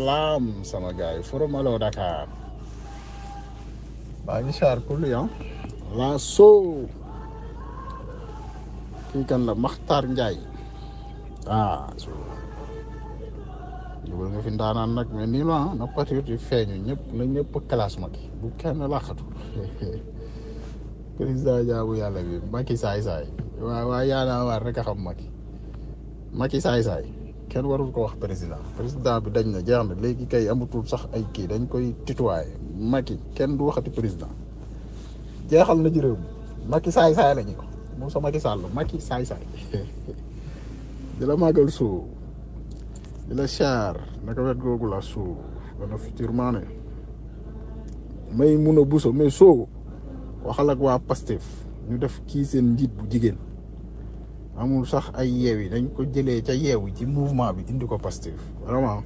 salaam sama gars yi forum Allo Dakar baa ngi char pour lui ah la soo kii kan la Makhtar Ndiaye ah so dugal nga fi ndaanaan nag mais nii la na patriote yi feeñu ñëpp na ñëpp classe ma ki bu kenn laqatu président jaabu yàlla bi Macky saay saay waaw waaw yaanaa waar rek a xam Macky Macky saay saay kenn warul ko wax président président bi dañ na jeex na léegi kay amatul sax ay kii dañ koy tutoyer Macky kenn du waxati président jeexal na ci réew mi Macky saay saay la ñu ko Moussa Macky Sall Macky saay saay di la màggal suu di la char naka wet googu la suu dana futurement ne may mun a buso mais soo waxal ak waa Pastef ñu def kii seen njiit bu jigéen amul sax ay yeew yi dañ ko jëlee ca yeew yi ci mouvement bi indi ko Pastef vraiment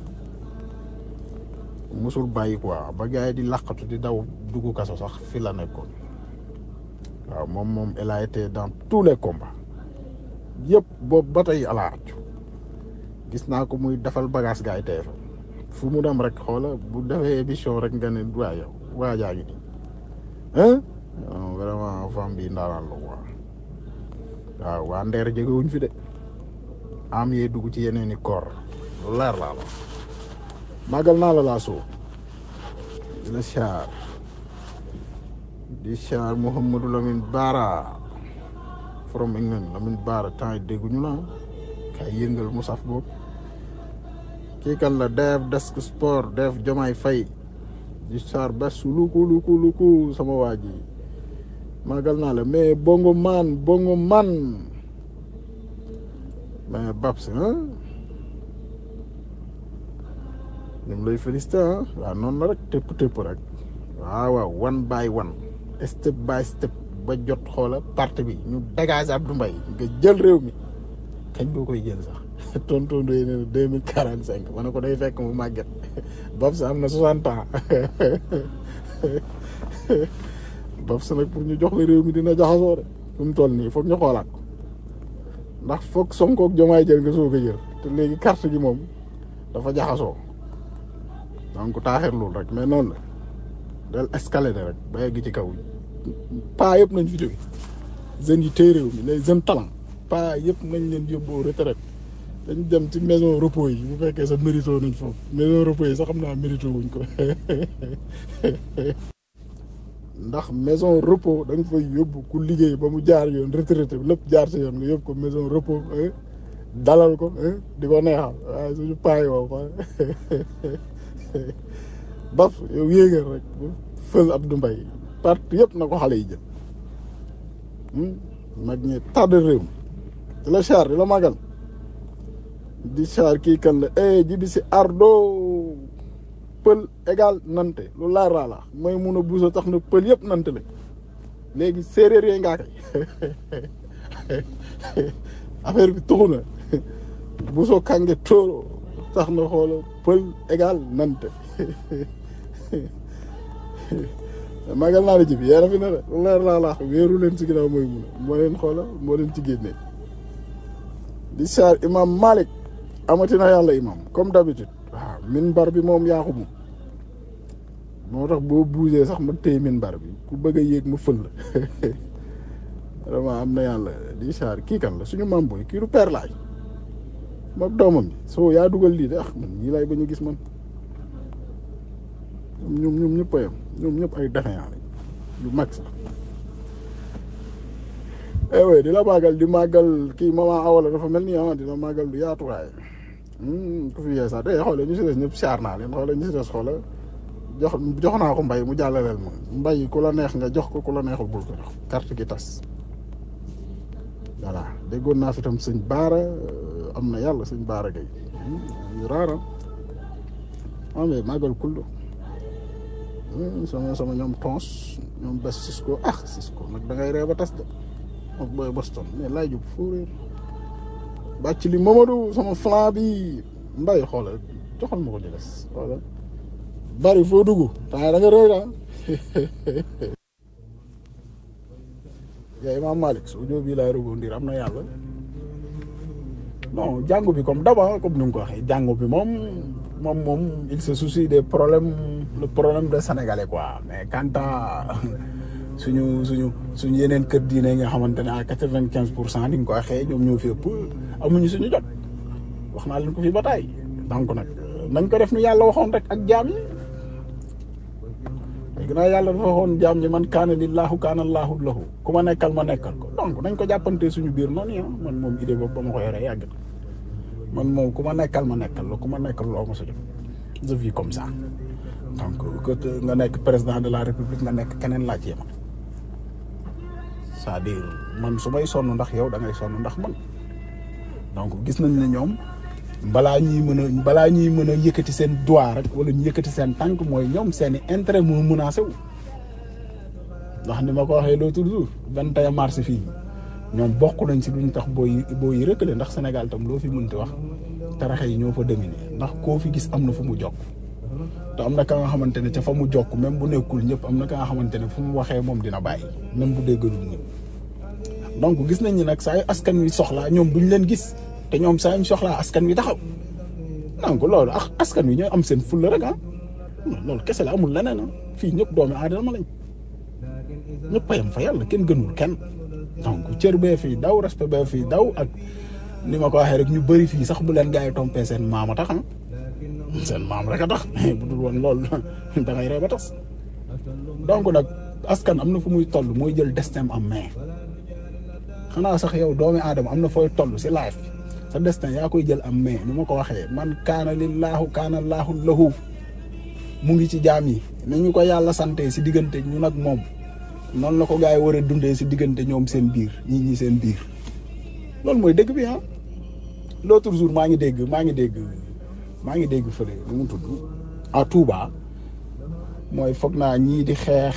musul bàyyi quoi ba gars yi di laqatu di daw dugg kaso sax fi la nekkoon waaw moom moom elle a été dans tous les combats yëpp boobu ba tey alaaraju gis naa ko muy defal bagage gars yi tey fa fu mu dem rek xoola bu defee émission rek nga ne waa yow waa jaa ngi nii hein vraiment femme bi ndaanaan la quoi waaw waa ndeer jegewuñ fi de am yee dugg ci yeneen i koor lu leer laa la màggal naa la laa soo di la char di char Mouhamadou Lamine Bara from England Lamine Bara temps yi dégguñu la kay yëngal mu saf boobu kii kan la def desk sport def Jomaay Fay di char bes luku luku luku sama waa ji màggal naa la mais bongo man bongo man mais Babs ah ñoom lay félicité ah waaw noonu la rek tëpp tëpp rek waaw waaw one by one step by step ba jot xoola parti bi ñu dégage Abdou Mbaye nga jël réew mi kañ boo koy jël sax tonton doy ne deux mille quarante cinq ma ne ko day fekk mu màgget Babs am na soixante ans Babs nag pour ñu jox la réew mi dina jaxasoo de fu mu toll nii foog ñu xoolaat ko ndax foog Sonko ak Jomaay jël nga soog a jël te léegi carte gi moom dafa jaxasoo donc taaxirlul rek mais noonu la del escalader rek ba yegg ci kaw paa yëpp nañ fi jóge jeunes yi téye réew mi les jeunes talent paa yëpp nañ leen yóbbu retraite dañ dem ci maison repos yi bu fekkee sa mérito nañ foofu maison repos yi sax xam naa mérito wuñ ko ndax maison repos da nga fay yóbbu ku liggéey ba mu jaar yoon retraité lépp jaar si yoon nga yóbbu ko maison repos dalal ko di ko neexal waaye suñu paay woo ko baf yow yéegal rek fël Abdou Mbaye parti yëpp na ko xale yi jël mag ñi tàdd réew mi di la char di la magal di char kii kan la e jibi si ardo pël égal nante lu laar laa la mooy mun a buusa tax na pël yëpp nante la léegi séeréer yooyu ngaa koy affaire bi tuxu na buuso kànge tóoro tax na xoola pël égal nante magal naa la jibi yeena fi na de lu leer laa laax wéeru leen ci ginnaaw mooy mun a moo leen xoola moo leen ci génne di char imam Malik amatina yàlla imam comme d'habitude waaw minbar bi moom yaa ko moom moo tax boo bougé sax ma téye minbar bi ku bëgg a yéeg ma fël la vraiment am na yàlla di char kii kan la suñu maam booy kii du père laay moom doomam bi soo yaa dugal lii de ah man ñii lay ba ñu gis man ñoom ñoom ñëpp a yem ñoom ñëpp ay défaillant lañ yu mag sax eh oui di la màggal di màggal kii maman awala dafa mel ni ah dina màggal lu yaatu waaye ku fi yee sax day xoole ñu si des ñëpp siyaar naa leen xoole ñu si des xoole jox jox naa ko mbay mu jàllaleel ma mbay ku la neex nga jox ko ku la neexul bul ko jox carte gi tas voilà déggoon naa fi tam sëñ baara am na yàlla sëñ baara gay yu raara ah mais màggal kullu sama sama ñoom tons ñoom bes Cisco ah Cisco nag da ngay ree ba tas de ak booy Boston mais laay jub fóoréer bàcc li Mamadou sama flan bi mbay xoolal joxal ma ko ci des xoolal bari foo dugg temps da nga rëy ah yaa Imam Malick su jóo bii laay rebondir am na yàlla non jàngu bi comme d'abord comme ni nga ko waxee jàngu bi moom moom moom il se soucie des problèmes le problème de sénégalais quoi mais quant à suñu suñu suñu yeneen kër diine nga xamante ne à quatre-vingt-quinze pour cent ni nga ko waxee ñoom ñoo fi ëpp amuñu suñu jot wax naa leen ko fi ba taay donc nag nañ ko def nu yàlla waxoon rek ak jaam yi léegi nag yàlla dafa waxoon jaam ñi man kaana lillaahu kaana allaahu lahu ku ma nekkal ma nekkal ko donc nañ ko jàppante suñu biir noonu yi man moom idée boobu ba ma ko yoree yàgg na man moom ku ma nekkal ma nekkal la ku ma nekkal loo ma sa jot je vis comme ça donc que nga nekk président de la république nga nekk keneen laaj yema c'est-à-dire man su may sonn ndax yow da ngay sonn ndax man donc gis nañ ne ñoom balaa ñuy mën a balaa ñuy mën a yëkkati seen doigt rek wala ñu yëkkati seen tànk mooy ñoom seen i intérêt moo menacé wu ndax ni ma ko waxee l'autre jour vingt et un mars fii ñoom bokk nañ si duñ tax booy booy yi rëkkale ndax Sénégal tam loo fi mënti wax taraxe yi ñoo fa dominé ndax koo fi gis am na fu mu jokk te am na ka nga xamante ne ca fa mu jokk même bu nekkul ñëpp am na ka nga xamante ne fu mu waxee moom dina bàyyi même bu déggalul ñëpp donc gis nañ ni nag saa yu askan wi soxlaa ñoom duñ leen gis te ñoom saa yu soxlaa askan wi taxaw donc loolu ak askan wi ñooy am seen fulla rek ah loolu kese la amul leneen ah fii ñëpp doomi aadama lañ ñëpp a yem fa yàlla kenn gënul kenn donc cër bee fii daw respect bee fii daw ak ni ma ko waxee rek ñu bëri fii sax bu leen gars yi tompee seen maam a tax ah seen maam rek a tax bu dul woon loolu da ngay ree ba tas donc nag askan am na fu muy toll mooy jël destin en main xanaa sax yow doomi aadama am na fooy toll si life bi sa destin yaa koy jël am main ni ma ko waxee man kaana lillaahu kaana laahu lahu mu ngi ci jaam yi ni ñu ko yàlla sante si diggante ñu nag moom noonu la ko gars yi war a dundee si diggante ñoom seen biir ñi ñi seen biir loolu mooy dëgg bi ah l'autre jour maa ngi dégg maa ngi dégg maa ngi dégg fële nu mu tudd à Touba mooy foog naa ñii di xeex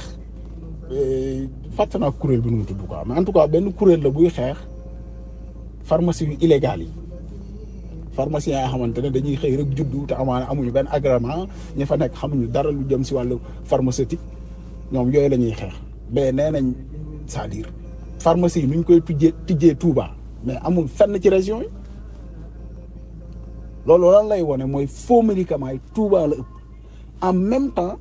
fàtte naa kuréel bi nu mu tudd quoi mais en tout cas benn kuréel la buy xeex pharmacie yu illégales yi pharmaciens yoo xamante ne dañuy xëy rek juddu te amaana amuñu benn agrément ñi fa nekk xamuñu dara lu jëm si wàllu pharmaceutique ñoom yooyu la ñuy xeex mais nee nañ c'est-à-dire pharmacie yi nuñ koy tujjee tijjee Touba mais amul fenn ci région yi loolu lan lay wone mooy faux médicaments yi Touba la ëpp en même temps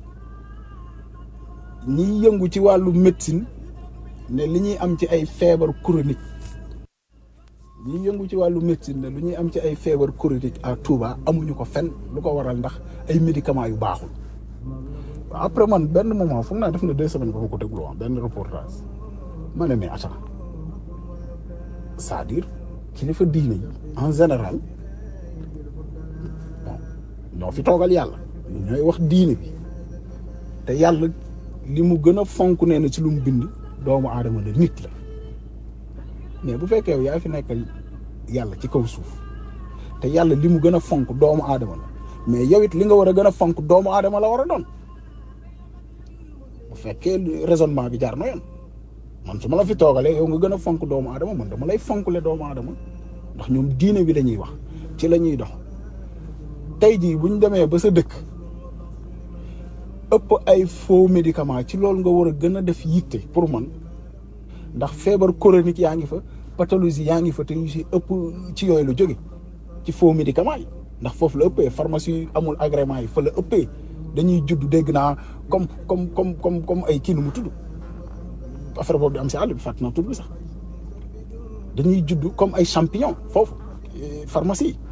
ñiy yëngu ci wàllu médecine ne li ñuy am ci ay feebar chronique ñiy yëngu ci wàllu médecine ne lu ñuy am ci ay feebar chronique à Touba amuñu ko fenn lu ko waral ndax ay médicaments yu baaxul waaw après man benn moment foog naa def na deux semaines ba ma ko déglu woon benn reportage ma ne mais attends c'est-à-dire kilifa diine yi en général bon ñoo fi toogal yàlla ñooy wax diine bi te yàlla li mu gën a fonk nee na ci lu mu bind doomu aadama la nit la mais bu fekkee yow yaa fi nekkal yàlla ci kaw suuf te yàlla li mu gën a fonk doomu aadama la mais yow it li nga war a gën a fonk doomu aadama la war a doon bu fekkee raisonnement bi jaar na yoon man su ma la fi toogalee yow nga gën a fonk doomu aadama man dama lay fonkle doomu aadama ndax ñoom diine bi la ñuy wax ci la ñuy dox tey jii bu ñu demee ba sa dëkk ëpp ay faux médicament ci loolu nga war a gën a def yitte pour man ndax feebar chronique yaa ngi fa pathologie yaa ngi fa te yu si ëpp ci yooyu la jóge ci faux médicament yi ndax foofu la ëppee pharmacie yi amul agrément yi fa la ëppee dañuy judd dégg naa comme comme comme comme comme ay kii nu mu tudd affaire boobu di am si àll bi fàtt naa tudd bi sax dañuy judd comme ay champignon foofu pharmacie yi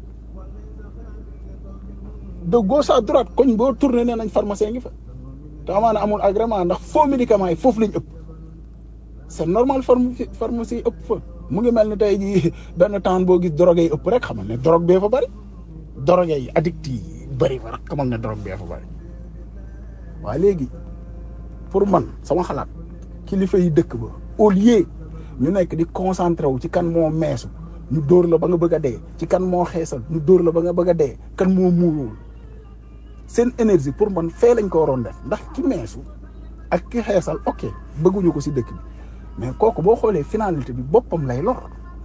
de gauche à droite koñ boo tourné nee nañ pharmacien ngi fa te amaana amul agrément ndax faux médicament yi foofu lañ ëpp c'est normal pharmacie yi ëpp fa mu ngi mel ni tey jii benn temps boo gis drogue yi ëpp rek xamal ne drogue bee fa bëri drogue yi addict yi bëri fa rek xamal ne drogue bee fa bëri waaye léegi pour man sama xalaat kilifa yi dëkk ba au lieu ñu nekk di concentré wu ci kan moo meesu ñu dóor la ba nga bëgg a dee ci kan moo xeesal ñu dóor la ba nga bëgg a dee kan moo muuruwul seen énergie pour man fee lañ ko waroon def ndax ki meesu ak ki xeesal ok bëgguñu ko si dëkk bi mais kooku boo xoolee finalité bi boppam lay lor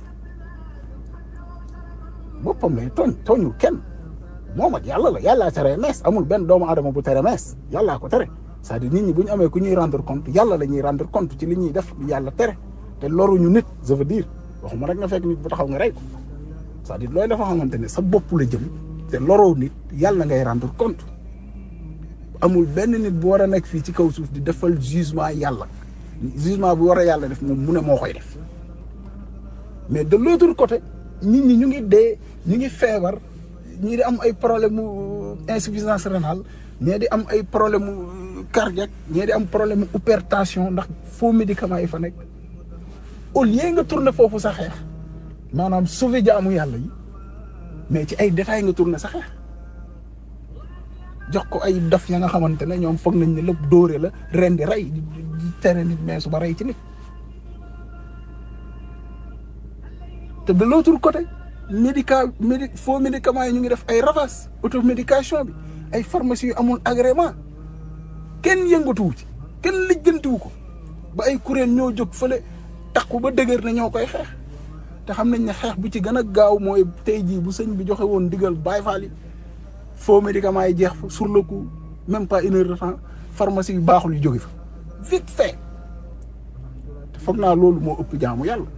boppam lay tooñ tooñul kenn moom ak yàlla la yàllaa tere mees amul benn doomu adama bu tere mees yàllaa ko tere c'est-à-dire nit ñi bu ñu amee ku ñuy rendre compte yàlla la ñuy rendre compte ci li ñuy def yàlla tere te loruñu nit je veux dire waxuma rek nga fekk nit bu taxaw nga rey ko c'est-à-dire looy dafa xamante ne sa bopp la jëm te loroo nit yàlla ngay rendre compte amul benn nit bu war a nekk fii ci kaw suuf di defal jugement yàlla jugement bu war a yàlla def moom mu ne moo koy def mais de l'autre côté nit ñi ñu ngi dee ñu ngi feebar ñii di am ay problème mu insuffisance rénale ñii di am ay problème mu cardiaque ñii di am problème mu hypertension ndax faux médicaments yi fa nekk au lieu nga tourner foofu sa xeex maanaam sauver jaamu yàlla yi mais ci ay détails nga tourner sa xeex jox ko ay dof ya nga xamante ne ñoom foog nañ ne lépp dóore la ren di rey di di tere nit mais su ba rey ci nit te de l'autre côté médica médi faux médicaments yi ñu ngi def ay ravages automédication bi ay pharmacie yu amul agrément kenn yëngatuwu ci kenn lijjantiwu ko ba ay kuréel ñoo jóg fële takku ba dëgër na ñoo koy xeex te xam nañ ne xeex bu ci gën a gaaw mooy tey jii bu sëñ bi joxe woon digal Baay Faal yi faux médicaments yi jeex fa sur le coup même pas une heure de temps pharmacie yu baaxul yu jóge fa vite fait te foog naa loolu moo ëpp jaamu yàlla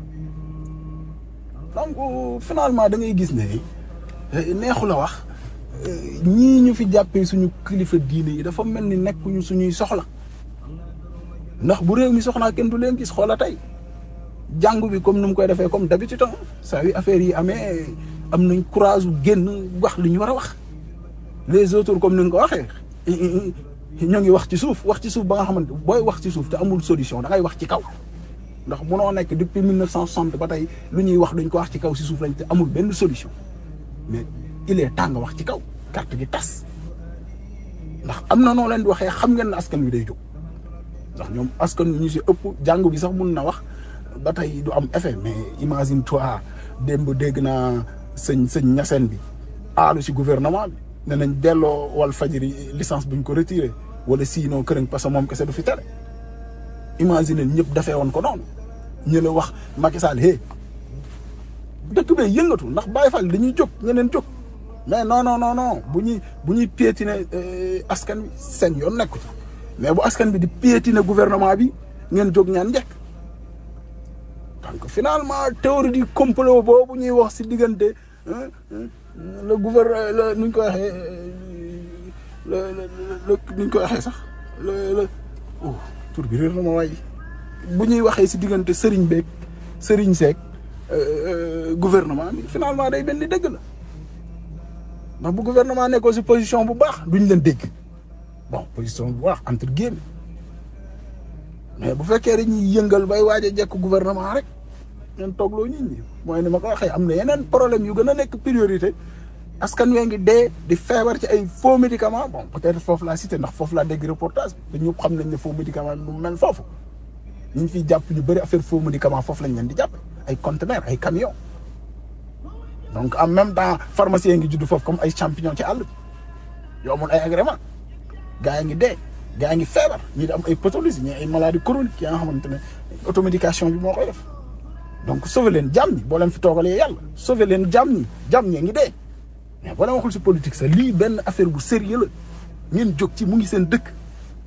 donc finalement da ngay gis ne neexu la wax ñii ñu fi jàppee suñu kilifa diine yi dafa mel ni nekkuñu suñuy soxla ndax bu réew mi soxlaa kenn du leen gis xoola tey jàngu bi comme ni mu koy defee comme d'habitude saa yu affaire yi amee am nañ courage génn wax li ñu war a wax les autres comme ni nga ko waxee ñoo ngi wax ci suuf wax ci suuf ba nga xamante booy wax ci suuf te amul solution da ngay wax ci kaw ndax munoo nekk depuis 1960 ba tey lu ñuy wax duñ ko wax ci kaw si suuf lañ te amul benn solution mais il est temps nga wax ci kaw carte gi tas ndax am na noo leen di waxee xam ngeen ne askan wi day jóg ndax ñoom askan wi ñu si ëpp jàngu bi sax mun na wax ba tey du am effet mais imagine toi démb dégg naa sëñ sëñ ñaseen bi aalu si gouvernement bi ne nañ delloo wal fajiri licence buñ ko retiré wala sinon kërañ parce que moom kese du fi tere imagine ñëpp dafee woon ko noonu ñu la wax Macky Sall hé dëkk bee yëngatu ndax Baye Fall dañuy jóg ñeneen jóg mais non non non non bu ñuy bu ñuy piétiner askan wi seen yoon nekku ci mais bu askan bi di piétiner gouvernement bi ngeen jóg ñaan njëkk donc finalement théorie du complot boobu ñuy wax si diggante le gouvernement le nuñ ko waxee le le nuñ ko waxee sax le le oh tur bi réer na ma waay bu ñuy waxee si diggante Serigne beeg Serigne Seck gouvernement bi finalement day benn dëgg la ndax bu gouvernement nekkoo si position bu baax duñ leen dégg bon position bu baax entre guillemets mais bu fekkee dañuy yëngal bay waaj a jekk gouvernement rek ngeen toogloo nit ñi mooy ni ma ko waxee am na yeneen problème yu gën a nekk priorité askan wee ngi dee di feebar ci ay faux médicaments bon peut-être foofu laa cité ndax foofu laa dégg reportage bi te ñëpp xam nañ ne faux médicament lu mel foofu ñu ngi fiy jàpp ñu bëri affaire faux médicament foofu lañ leen di jàpp ay conteneurs ay camions donc en même temps pharmacien ngi judd foofu comme ay champignon ci àll bi yoo amul ay agrément gaa yi ngi dee gaa yi ngi feebar ñii di am ay pathologie ñii ay maladies chroniques yi nga xamante ne automédication bi moo koy def donc sauver leen jàmm ñi boo leen fi toogalee yàlla sauver leen jàmm ñi jàmm ñee ngi dee mais boo leen waxul si politique sax lii benn affaire bu sérieux la ngeen jóg ci mu ngi seen dëkk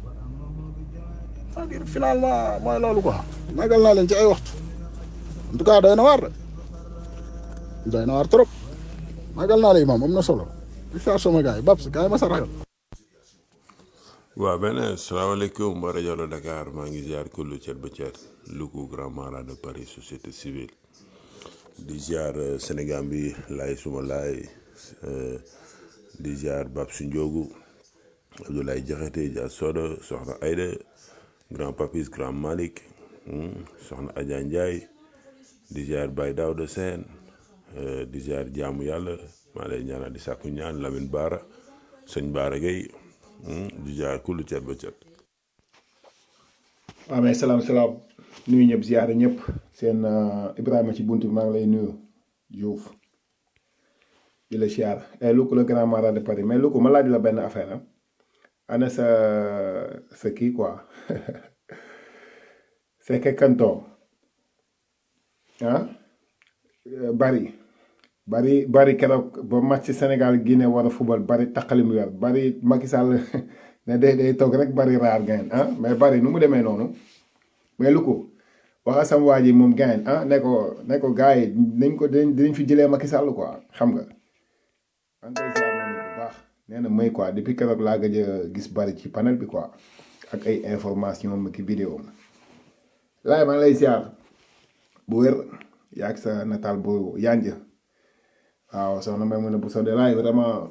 c'est-à-dire finalement mooy loolu quoi magal naa leen ci ay waxtu en tout cas doy na waar de doy na waar trop magal naa la imaam am na solo di saa sama gars yi Babs gars yi ma sa ragal waaw benn salaamaaleykum wa rajo la Dakar maa ngi ziar kullu cet ba cet Louga grand mara de Paris société civile di ziar Sénégal bi laay suma laay di ziar Babs Ndiogu Abdoulaye Diakhaté Dia Soda soxna Aïda grand papis grand Malick soxna Adja Ndiaye di ziar Baye Daouda Sène di ziar jaamu yàlla maa lay ñaanal di sàkku ñaan Lamine Bara sëñ Bara Gueye di jaar kullu cet ba cet waaw mais salaam salaam nuyu ñëpp ziyaare ñëpp seen Ibrahima ci bunt bi maa ngi lay nuyu Diouf di la ziar et Louga le grand marat de Paris mais Louga ma laaj la benn affaire ah ana sa sa kii quoi c'est que kanto ah bari bari bari keroog ba match ci Sénégal Guinée war a fubal bari taqali mu yor bari Macky Sall ne day day toog rek bari raar gain ah mais bari nu mu demee noonu mais lu ko waxa sam waa ji moom gain ah ne ko ne ko gars yi nañ ko dinañ dinañ fi jëlee Macky Sall quoi xam nga maa ngi koy ziar moom it bu baax nee na may quoi depuis keroog laa gëj a gis bari ci panel bi quoi ak ay information am ki vidéo am laay maa ngi lay ziar bu wér yaa ak sa nataal bu yanj waaw soxna may mën a bu sodee laay vraiment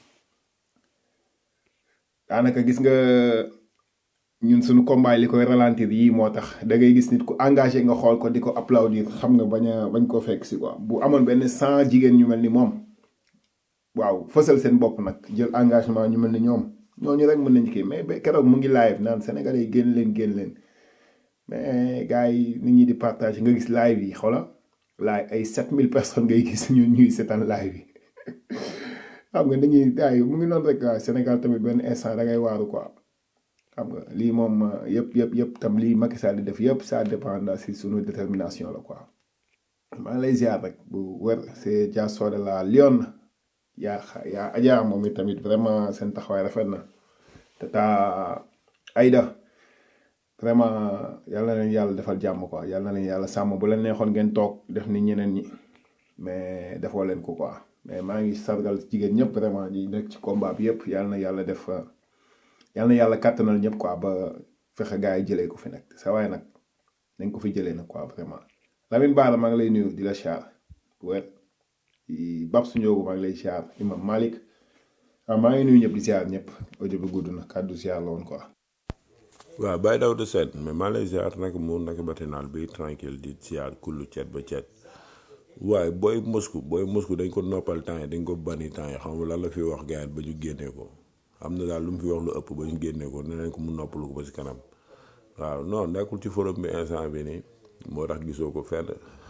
daanaka gis nga ñun suñu combat li koy ralentir yii moo tax da ngay gis nit ku engagé nga xool ko di ko applaudir xam nga bañ a bañ ko fekk si quoi bu amoon benn cent jigéen ñu mel ni moom waaw fësal seen bopp nag jël engagement ñu mel ni ñoom ñooñu rek mën nañ kii mais ba keroog mu ngi live naan Sénégalais yi génn leen génn leen mais gars yi nit ñi di partage nga gis live yi xoola live ay 7000 personnes ngay gis ñun ñuy seetaan live yi xam nga dañuy gars yi mu ngi noonu rek waaw Sénégal tamit benn instant da ngay waaru quoi xam nga lii moom yëpp yëpp yëpp tam lii Macky Sall di def yëpp ça dépend si sunu détermination la quoi maa ngi lay ziar rek bu wér c'est Dia Soda la Lyon yaa xa- yaa Adja moom it tamit vraiment seen taxawaay rafet na te taa Aïda vraiment yal na leen yàlla defal jàmm quoi yal na leen yàlla sàmm bu leen neexoon ngeen toog def ni ñeneen ñi mais defoo leen ko quoi mais maa ngi sargal jigéen ñëpp vraiment ñi nekk ci combat bi yëpp yal na yàlla def uh, yal na yàlla kàttanal ñëpp quoi ba fexe gars yi jëlee ko fi nag sa waay nag nañ ko fi jëlee nag quoi vraiment Lamine Bara maa ngi lay nuyu di la siyaar bu wér di Babs Ndiogu maa ngi lay siyaar Imam Malik waaw maa ngi nuyu ñëpp di siyaar ñëpp audio bi gudd na kàddu siyaar la woon quoi. waaw Baye Daouda Sène mais maa lay ziar nag mu nag matinal bi tranquille di ziar kullu ceet ba ceet waaye booy Moscou booy Moscou dañ ko noppal temps yi dañ ko bani temps yi xam nga lan la fi wax gars ba ñu génnee ko am na daal lu mu fi wax lu ëpp ba ñu génnee ko ne nañ ko mu noppalu ko ba si kanam waaw non nekkul ci forum bi instant bi nii moo tax gisoo ko fenn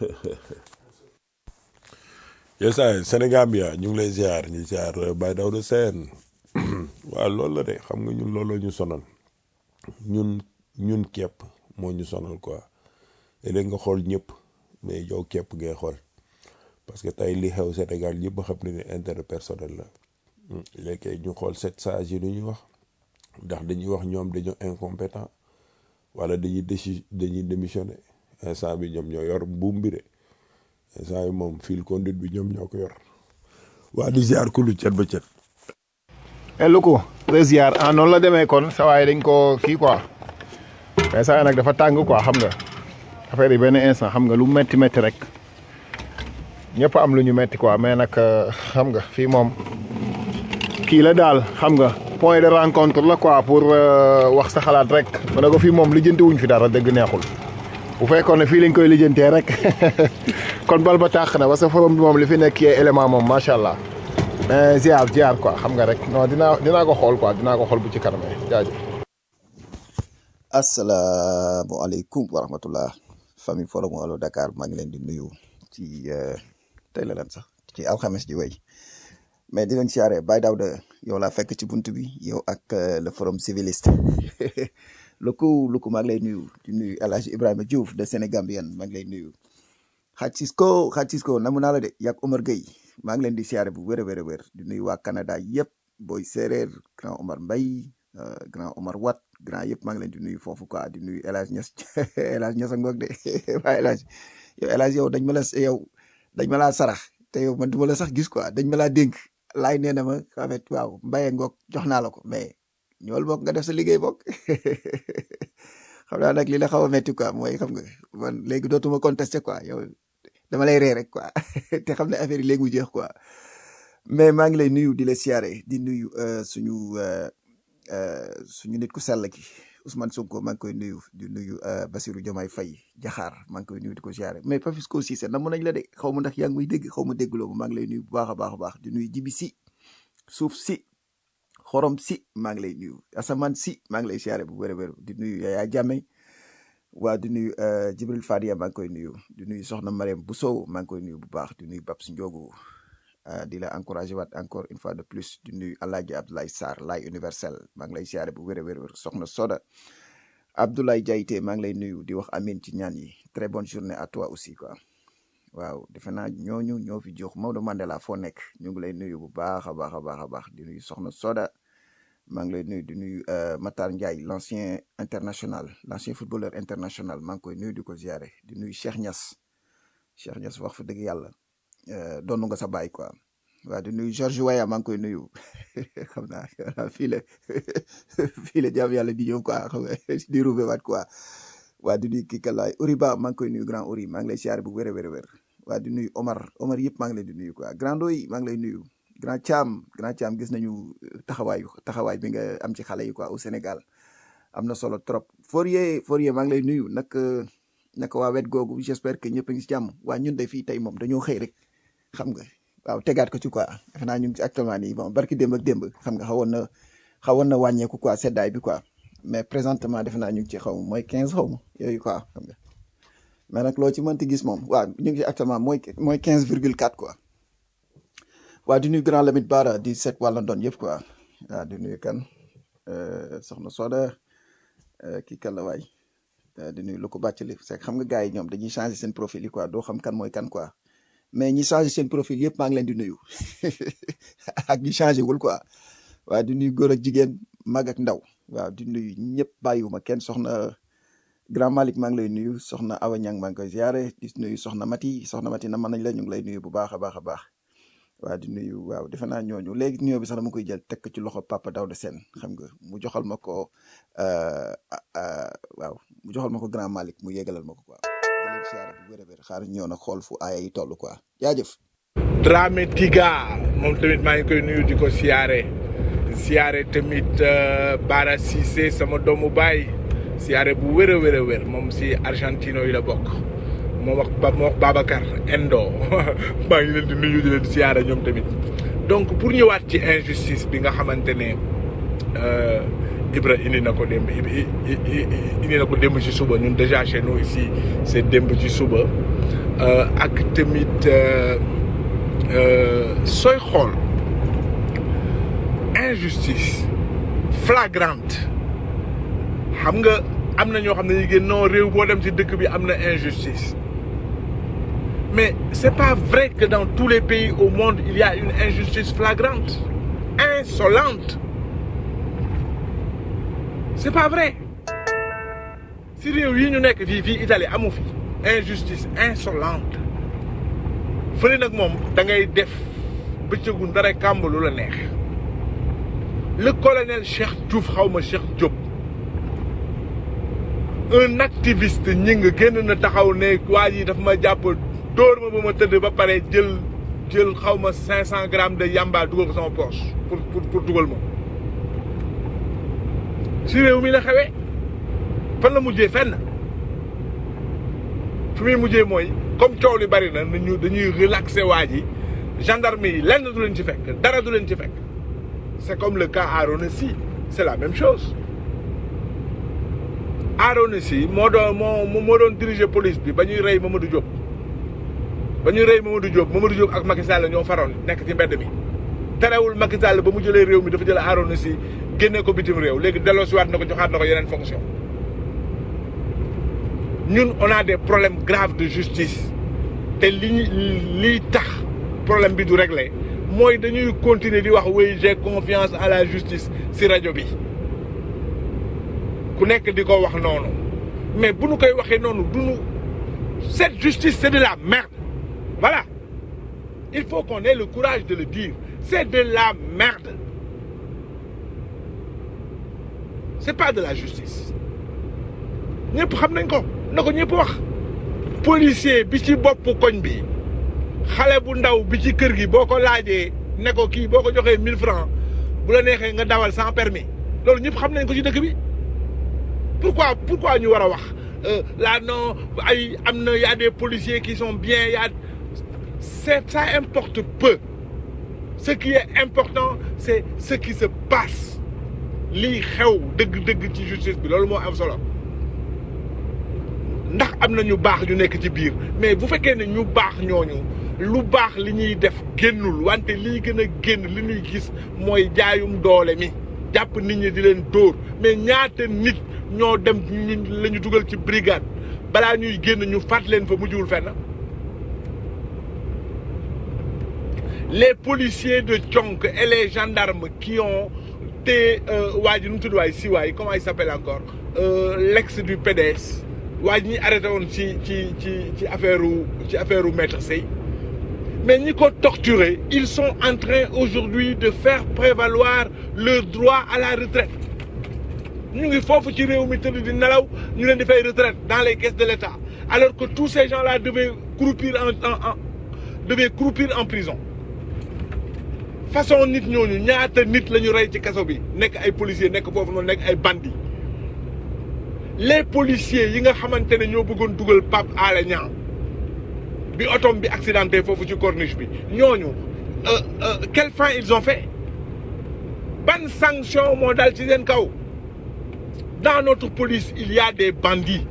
yes ay Sénégambia ñu ngi lay ziar ñu ziar Baye Daouda Sène waaw loolu la de xam nga ñun looloo ñu sonal ñun ñun képp moo ñu sonal quoi léeg nga xool ñëpp mais yow képp ngay xool parce que tey li xew Sénégal ñëpp xam ne ne intérêt personnel la léegi ñu xool sept sages yi lu ñuy wax ndax dañuy wax ñoom dañoo incompétent wala dañuy déci dañuy démissionné instant bi ñoom ñoo yor buum bi de instant bi moom fil conduite bi ñoom ñoo ko yor waa di ziar ku lu cet ba cet et lu ko ziar ah noonu la demee kon sa waay dañ ko kii quoi mais saa nag dafa tàng quoi xam nga affaire yi benn instant xam nga lu metti metti rek ñëpp am lu ñu metti quoi mais nag euh, xam nga fii moom kii la daal xam nga point de rencontre la quoi pour euh, wax sa xalaat rek ma ne ko fii moom lijjanti wuñ fi dara dëgg neexul bu fekkoon ne fii lañ koy lijjantee rek kon bal ba tàq na parce que forum bi moom li fi nekk yee élément moom macha allah mais ziar ziar quoi xam nga rek non dinaa dinaa ko xool quoi dinaa ko xool bu ci kanamee jaajëf. asalaamaaleykum wa rahmatullah famille forum Allo Dakar maa ngi leen di nuyu ci euh, tey la lan sax ci alxames ji wey mais di leen siyaare Baye Daouda yow laa fekk ci bunt bi yow ak euh, le forum civiliste luku luku maa ngi lay nuyu di nuyu El Hadj Ibrahima Diouf de Sénégambien maa ngi lay nuyu xaaj Cisco xaaj Cisco namu naa la de yak Omar Gueye maa ngi leen di siyaare bu wér a wér a wér di nuyu waa Canada yëpp booy séeréer grand Omar Mbaye euh, grand Omar Wat grand yëpp maa ngi leen di nuyu foofu quoi di nuyu El Hadj Niass El Hadj Niass a ngoog de waaye El Hadj yow El Hadj yow dañ ma la yow dañ ma laa sarax te yow man du ma la sax gis quoi dañ ma laa dénk laay nee na ma en fait waaw mbaye ngoog jox naa la ko mais ñool bokk nga def sa liggéey bokk xam naa nag li la xaw a metti quoi mooy xam nga man léegi dootuma contesté quoi yow dama lay ree rek quoi te xam ne affaire yi léegi mu jeex quoi mais maa ngi lay nuyu di la siyaare di nuyu euh, suñu euh, euh, suñu nit ku sell ki Ousmane Sonko maa ngi koy nuyu di nuyu euh, Bassirou Diomaye Faye jaxaar maa ngi koy nuyu di ko siyaare mais Papisco Cissé namm nañ la de xaw ma ndax yaa ngi may dégg xaw ma déggloo ma maa ngi lay nuyu bu baax a baax a baax di nuyu Jibi si suuf si xorom si maa ngi lay nuyu asamaan si maa ngi lay siyaare bu wér a wér di nuyu Yaya Jammeh waa di nuyu euh, Jibril Fadia maa ngi koy nuyu di nuyu Soxna Mariam Bousso maa ngi koy nuyu bu baax di nuyu Babs Ndiogu uh, di la encouragé waat encore une fois de plus di nuyu Alaaji Abdoulaye Sarr laay universel maa ngi lay siyaare bu wér a wér wér soxna Soda Abdoulaye Diayte maa ngi lay nuyu di wax amin ci ñaan yi très bonne journée à toi aussi quoi waaw defe naa ñooñu ñoo fi jox Maodo Mandela foo nekk ñu ngi lay nuyu bu baax a baax a baax a baax di nuyu soxna Soda maa ngi lay nuyu di nuyu euh, Matar Ndiaye l'ancien international l'ancien footballeur international maa ngi koy nuyu di ko ziare di nuyu Cheikh Niass Cheikh Niass wax fa dëgg yàlla euh, doonu nga sa baay quoi waa di nuyu George Weah maa ngi koy nuyu xam naa voilà fii la fii la jàmm yàlla di ñëw quoi xam nga di roubé waat quoi waa di nuyu kii kalaay Uriba maa ngi koy nuyu grand Uri maa ngi lay siyaare bu wér a wér a wér waa di nuyu Omar Omar yëpp maa ngi leen di nuyu quoi grand Ndoy maa ngi lay nuyu grand Thiam grand Thiam gis nañu taxawaayu taxawaay bi nga am ci xale yi quoi au Sénégal am na solo trop Fourier Fourier maa ngi lay nuyu naka naka waa wet googu j'espère que ñëpp a ngi si jàmm waa ñun de fii tey moom dañoo xëy rek xam nga waaw tegaat ko ci quoi defe naa ñu ngi ci actuellement nii bon barki démb ak démb xam nga xawoon na xawoon na wàññeeku quoi seddaay bi quoi mais présentement defe naa ñu ngi ci xaw ma mooy 15 xaw ma yooyu quoi xam nga mais nag loo ci mënti gis moom waaw ñu ngi ci actuellement mooy mooy 15 virgule 4 quoi waa di nuyu grand Lamine Bara di seet wàlla doon yëpp quoi waaw di nuyu kan euh, soxna Soda euh, kii kan la waay euh, di nuyu lu ko bàcc li c'est que xam nga gars yi ñoom dañuy changer seen profil yi quoi doo xam kan mooy kan quoi mais ñi changer seen profil yëpp maa ngi leen di nuyu ak ñi changer wul quoi waaw di nuyu góor ak jigéen mag ak ndaw waaw di nuyu ñëpp bàyyiwuma kenn soxna grand Malick maa ngi lay nuyu soxna Awa Niang maa ngi koy ziare di nuyu soxna Mati soxna Mati na mën nañ la ñu ngi lay nuyu bu baax a baax a baax waaw di nuyu waaw defe naa ñooñu léegi nuyoo bi sax dama koy jël teg ko ci loxo Papa Daouda Sène xam nga mu joxal ma ko euh, euh, waaw mu joxal ma ko grand Malick mu yégalal ma ko quoi di leen siyaare bu wér a wér xaar ñëw nag xool fu aaya yi toll quoi jaajëf Dramé Tiga moom tamit maa ngi koy nuyu di ko siyaare siyaare tamit euh, Bara Cissé sama doomu baay siyaare bu wér a wér a wér moom si Argentino yi la bokk moom wax ba moo wax Babacar Endo maa ngi leen di nuyu di leen siyaare ñoom tamit donc pour ñëwaat ci injustice bi nga xamante ne euh, Ibra indi na ko démb i- i- i- indi na ko démb ci suba ñun déjà chez nous ici c'est démb ci suba euh, ak tamit euh, euh, sooy xool injustice flagrante xam nga am na ñoo xam ne ñu génn non réew boo dem ci dëkk bi am na injustice mais c'est pas vrai que dans tous les pays au monde il y a une injustice flagrante insolente c'est pas vrai si réew yi ñu nekk fii fii Italie amu fi injustice insolente fële nag moom da ngay def bëccëgu ndara kàmb lu la neex le colonel Cheikh Diouf xaw ma Cheikh Diop un activiste ñi nga génn na taxaw ne waa ji daf ma jàpp dóor ma ba ma tëdd ba pare jël jël xaw ma cinq cent grammes de yamba dugal ko sama poche pour pour pour dugal ma si réew mi la xewee fan la mujjee fenn fi muy mujjee mooy comme coow li bari na nañu dañuy relaxer waa ji gendarme yi lenn du leen ci fekk dara du leen ci fekk c'est comme le cas Arona Sy c'est la même chose Arona Sy moo doon moo moo doon diriger police bi ba ñuy rey Mamadou Diop ba ñuy rey Mamadou Diop Mamadou Diop ak Macky Sall ñoo faroon nekk ci mbedd mi terewul Macky Sall ba mu jëlee réew mi dafa jël Arona Sy génne ko bitim réew léegi delloosiwaat na ko joxaat na ko yeneen fonction ñun on a des problèmes graves de justice te li ñu liy tax problème bi du réglé mooy dañuy continuer di wax oui j'ai confiance à la justice si rajo bi ku nekk di ko wax noonu mais bu nu koy waxee noonu du nu cette justice c'est de la merde voilà il faut qu'on ait le courage de le dire c'est de la merde c'est pas de la justice ñëpp xam nañ ko na ko ñëpp wax policier bi ci bopp koñ bi xale bu ndaw bi ci kër gi boo ko laajee ne ko kii boo ko joxee 1000 francs bu la neexee nga dawal sans permis loolu ñëpp xam nañ ko ci dëkk bi pourquoi pourquoi ñu war a wax là non ay am na y a des policiers qui sont bien y a c'est ça importe peu ce qui est important c'est ce qui se passe lii xew dëgg-dëgg ci justice bi loolu moo am solo ndax am na ñu baax ñu nekk ci biir mais bu fekkee ne ñu baax ñooñu lu baax li ñuy def génnul wante lii gën a génn li ñuy gis mooy jaayum doole mi jàpp nit ñi di leen dóor mais ñaata nit ñoo dem ñu la ñu dugal ci brigade balaa ñuy génn ñu fàtt leen fa mujjul fenn les policiers de Thionk et les gendarmes qui ont te waa ji nu mu tudd waay si waay comment il s'appelle encore euh, l'ex du PDS waa ji ñuy arrêté woon ci ci ci ci affaire ci affaire maître Sey mais ñi ko torturer ils sont en train aujourd'hui de faire prévaloir leur droit à la retraite ñu ngi foofu ci réew mi tëdd di nelaw ñu leen di fay retraite dans les caisses de l'État alors que tous ces gens-là devaient croupir en en en devaient croupir en prison façon nit ñooñu ñaata nit la ñu rey ci kaso bi nekk ay policiers nekk foofu noonu nekk ay bandits les policiers yi nga xamante ne ñoo bëggoon dugal Pape Alé Niang bi otom bi accidenté foofu ci corniche bi ñooñu euh, euh, quelle fin ils ont fait ban sanction moo dal ci seen kaw dans notre police il y a des bandits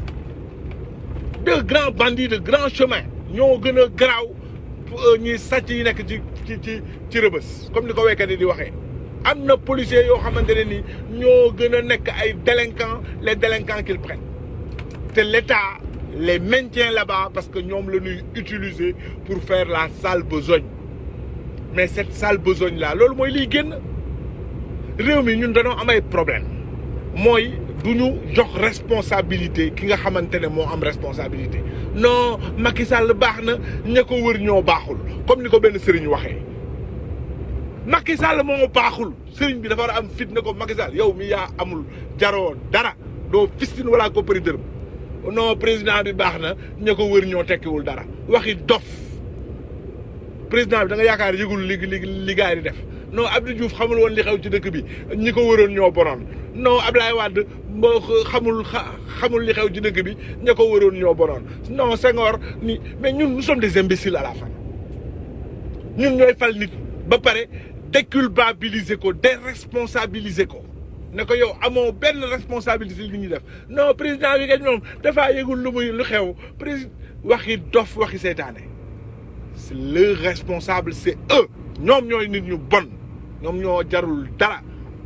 de grands bandits de grands chemins ñoo gën a garaaw ñi sàcc yi nekk ci ci ci ci rëbës comme ni ko waykat yi di waxee am na policiers yoo xamante ne ni ñoo gën a nekk ay délinquants les délinquants qu'ils prennent te l'État les maintient là-bas parce que ñoom la ñuy utiliser pour faire la sale besogne mais cette sale besogne là loolu mooy liy génn réew mi ñun dañoo am ay problème mooy du ñu jox responsabilité ki nga xamante ne moo am responsabilité non Macky Sall baax na ña ko wër ñoo baaxul comme ni ko benn sëriñ waxee Macky Sall moo baaxul sëriñ bi dafa war a am fit ne ko Macky Sall yow mi yaa amul jaroo dara doo fistin wala ko përi dërëm non président bi baax na ña ko wër ñoo tekkiwul dara waxi dof président bi da nga yaakaar yëgul li li li gars yi di def non Abdou Diouf xamul woon li xew ci dëkk bi ñi ko wëroon ñoo bonoon non Ablaye Wade moo xamul xamul li xew ci dëkk bi ña ko wëroon ñoo bonoon non Senghor ni mais ñun nous sommes des imbéciles à la fin ñun ñooy fal nit ba pare déculpabiliser ko déresponsabiliser ko ne ko yow amoo benn responsabilité li ñuy def non président bi nga ñoom dafaa yëgul lu muy lu xew président waxi dof waxi seytaane c'est le responsable c'est eux ñoom ñooy nit ñu bon ñoom ñoo jarul dara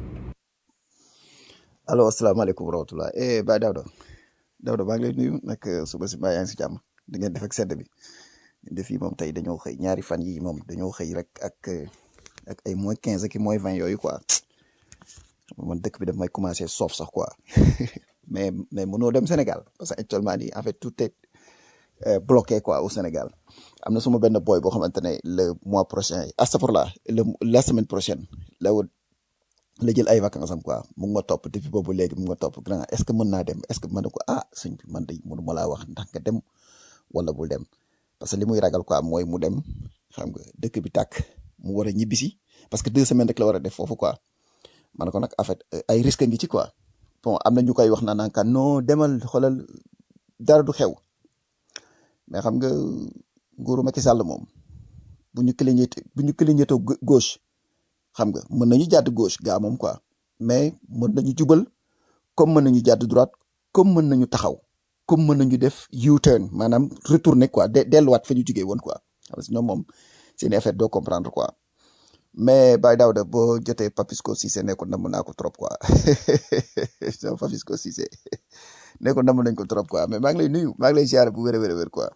allo asalaamaaleykum wa rahmatulah eh Baye Daouda Daouda maa ngi lay nuyu nag suba si mbaa yaa ngi si jàmm di ngeen def ak sedd bi def yi moom tey dañoo xëy ñaari fan yi moom dañoo xëy rek ak ak ay moins quinze ak i moins vingt yooyu quoi man dëkk bi daf may commencé soof sax quoi mais mais mënoo dem Sénégal parce que actuellement nii en fait tout est bloqué quoi au Sénégal am na suma benn boy boo xamante ne le mois prochain astafurlah le la semaine prochaine la woon la jël ay vacances am quoi mu ngi ma topp depuis boobu léegi mu ngi ma topp grand est ce que mën naa dem est ce que mën na ko ah sëñ bi man de mënu ma laa wax ndax nga dem wala bul dem parce que li muy ragal quoi mooy mu dem xam nga dëkk bi tàkk mu war a ñibbisi parce que deux semaines rek la war a def foofu quoi ma ne ko nag en fait ay risque ngi ci quoi bon am na ñu koy wax naan kan non demal xoolal dara du xew mais xam nga nguuru Macky Sall moom bu ñu clignoté bu ñu clignoté gauche xam nga mën nañu jàdd gauche gaa moom quoi mais mën nañu jubal comme mën nañu jàdd droite comme mën nañu taxaw comme mën nañu def U-turn maanaam retourner quoi de delluwaat fa ñu jugee woon quoi parce que ñoom moom seen affaire doo comprendre quoi mais Baye Daouda boo jotee Papisco Cissé ne ko namm naa ko trop quoi non Papisco Cissé ne ko namm nañ ko trop quoi mais maa ngi lay nuyu maa ngi lay ziare bu wér a wér a wér quoi.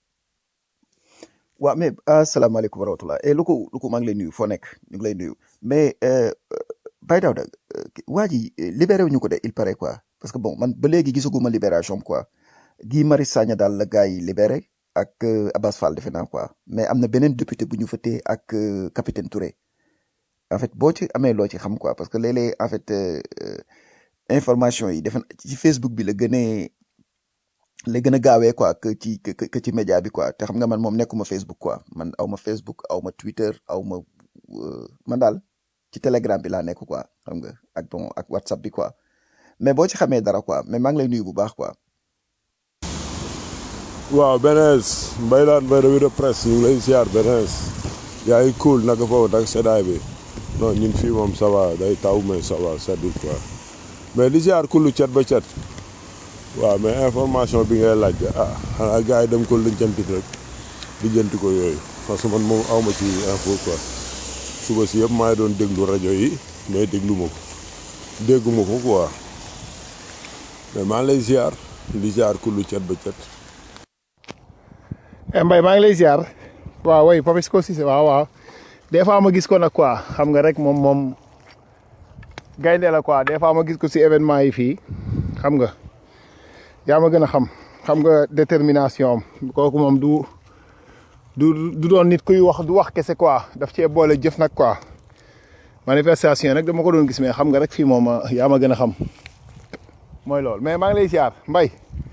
waaw mais asalaamaaleykum wa rahmatulah et lu ko lu ko maa ngi lay nuyu foo nekk ñu ngi lay nuyu mais Baye Daouda waa ji libéré wu ñu ko de il paraît quoi parce que bon man ba léegi gisaguma libération quoi Guy Marius Sagna daal la gars yi libéré ak Abbas Fall defe naa quoi mais am na beneen député bu ñu fa téye ak capitaine Touré en fait boo ci amee loo ci xam quoi parce que léeg-léeg en fait information yi defe ci Facebook bi la gënee la gën a gaawee quoi que ci que ci média bi quoi te xam nga man moom nekkuma Facebook quoi man aw ma Facebook aw ma Twitter aw ma man daal ci Telegram bi laa nekk quoi xam nga ak bon ak WhatsApp bi quoi mais boo ci xamee dara quoi mais maa ngi lay nuyu bu baax quoi. waaw Benes Mbaye laan Mbaye revue de presse ñu ngi lay ziar Benes yaa ngi cool naka foofu nag seddaay bi non ñun fii moom ça va day taw mais ça va seddul quoi mais di ziar kullu cet ba cet waaw mais information bi ngay laaj ah xanaa gars yi dem ko lijjanti rek lijjanti ko yooyu parce que man moom awma ci info quoi suba si yëpp maa ngi doon déglu rajo yi mais déglu ma ko dégguma ko quoi mais maa ngi lay ziar di ziar kullu cet ba cet Mbaye maa ngi lay ziar waaw way Papisco Cissé waaw waaw des fois ma gis ko nag quoi xam nga rek moom moom gaynde la quoi des fois ma gis ko si événement yi fii xam nga yaa ma gën a xam xam nga détermination am kooku moom du du du doon nit kuy wax du wax kese quoi daf cee boole jëf nag quoi manifestation nag dama ko doon gis mais xam nga rek fii moom ah, yaa ma gën a xam mooy loolu mais maa ngi lay ziar Mbaye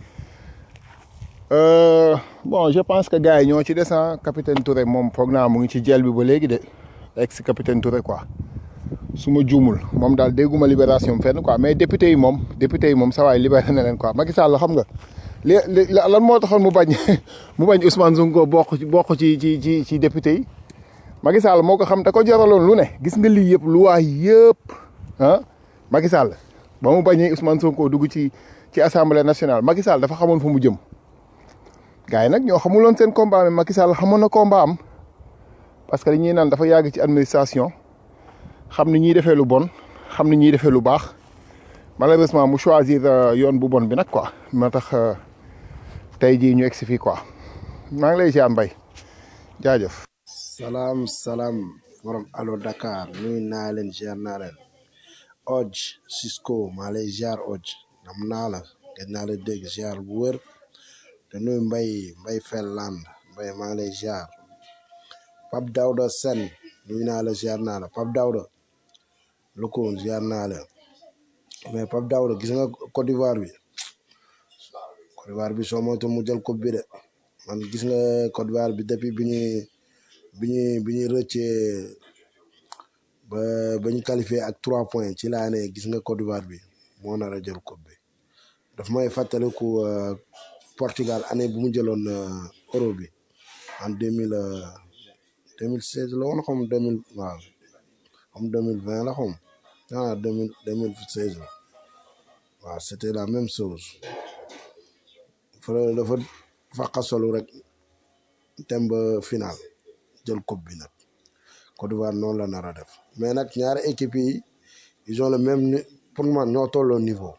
Euh, bon je pense que gars yi ñoo ci des ah capitaine Touré moom foog naa mu ngi ci jël bi ba léegi de ex capitaine Touré quoi su ma juumul moom daal dégguma libération fenn quoi mais député yi moom député yi moom sa waay libéré na leen quoi Macky Sall xam nga li li lan moo taxoon mu bañ mu bañ Ousmane Sonko bokk ci bokk ci ci ci ci député yi Macky Sall moo ko xam da ko jaraloon lu ne gis nga lii yëpp lu waay yëpp ah Macky Sall ba mu bañee Ousmane Sonko dugg ci ci assemblée nationale Macky Sall dafa xamoon fu mu jëm. gars yi nag ñoo xamuloon seen combat mais Macky Sall xamoon na combat am parce que dañuy naan dafa yàgg ci administration xam ni ñuy defee lu bon xam ni ñuy defee lu baax malheureusement mu choisir euh, yoon bu bon bi nag quoi moo tax euh, tey jii ñu egg si fii quoi maa ngi lay ziar mbay jaajëf. salaam salaam borom allo Dakar nuyu naa leen ziar naa leen Oj Cisco maa lay ziar Oj nam naa la gëj naa la dégg ziar bu wër te nuyu Mbay Mbay Felland Mbay maa ngi lay ziar Pape Daouda Sen nuyu naa la ziar naa la Pape Daouda lu ko ziar naa la mais Pape Daouda gis nga Côte d'Ivoire bi Côte d'Ivoire bi soo moytu mu jël coupe bi de man gis nga Côte d'Ivoire bi depuis bi ñuy bi ñuy bi ñuy rëccee ba ba ñu qualifié ak trois points ci laa ne gis nga Côte d'Ivoire bi moo nar a jël coupe bi daf may fàttaliku euh, Portugal année bu mu jëloon euh, euro bi en deux mille deux mille seize la woon xam deux mille waaw xam deux mille vingt la xam ah deux mille deux mille seize la waaw c' était la même chose fa dafa faqa solu rek dem ba final jël coupe bi nag Côte d'Ivoire noonu la nar a def mais nag ñaari équipe yi ils ont le même ni- pour man ñoo tolloo niveau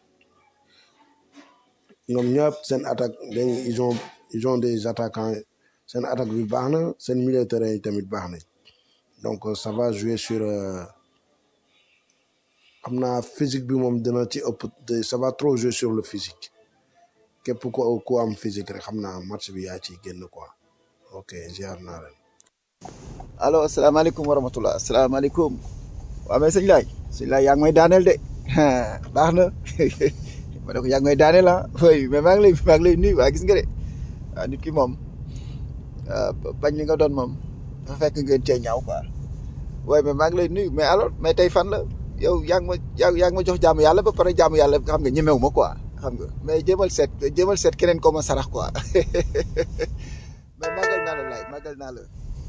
ñoom ñëpp seen attaque dañ ils ont ils ont des attaquants seen attaque bi baax na seen milieu de terrain yi tamit baax nañ donc euh, ça va jouer sur euh, xam naa physique bi moom dina ci ëpp de- ça va trop jouer sur le physique képp ku ku am physique rek xam naa match bi yaa ciy génn quoi ok ziar naa leen. allo asalaamaaleykum wa rahmatulah asalaamaaleykum waaw mais sëñ laay sëñ laay yaa ngi may daaneel de baax na ma ne ko yaa ngi may daaneel ah oui mais maa ngi lay maa ngi lay nuyu waa gis nga de waaw nit ki moom ah, bañ li nga doon moom dafa fekk ngeen cee ñaaw quoi waaye mais maa ngi lay nuyu mais alors mais tey fan la yow yaa ngi ma yaa yaa ngi ma jox jaamu yàlla ba pare jaamu yàlla xam nga ñemewu ma quoi xam nga mais jéemal seet jéemal seet keneen ko ma sarax quoi mais màggal naa la laay màggal naa la.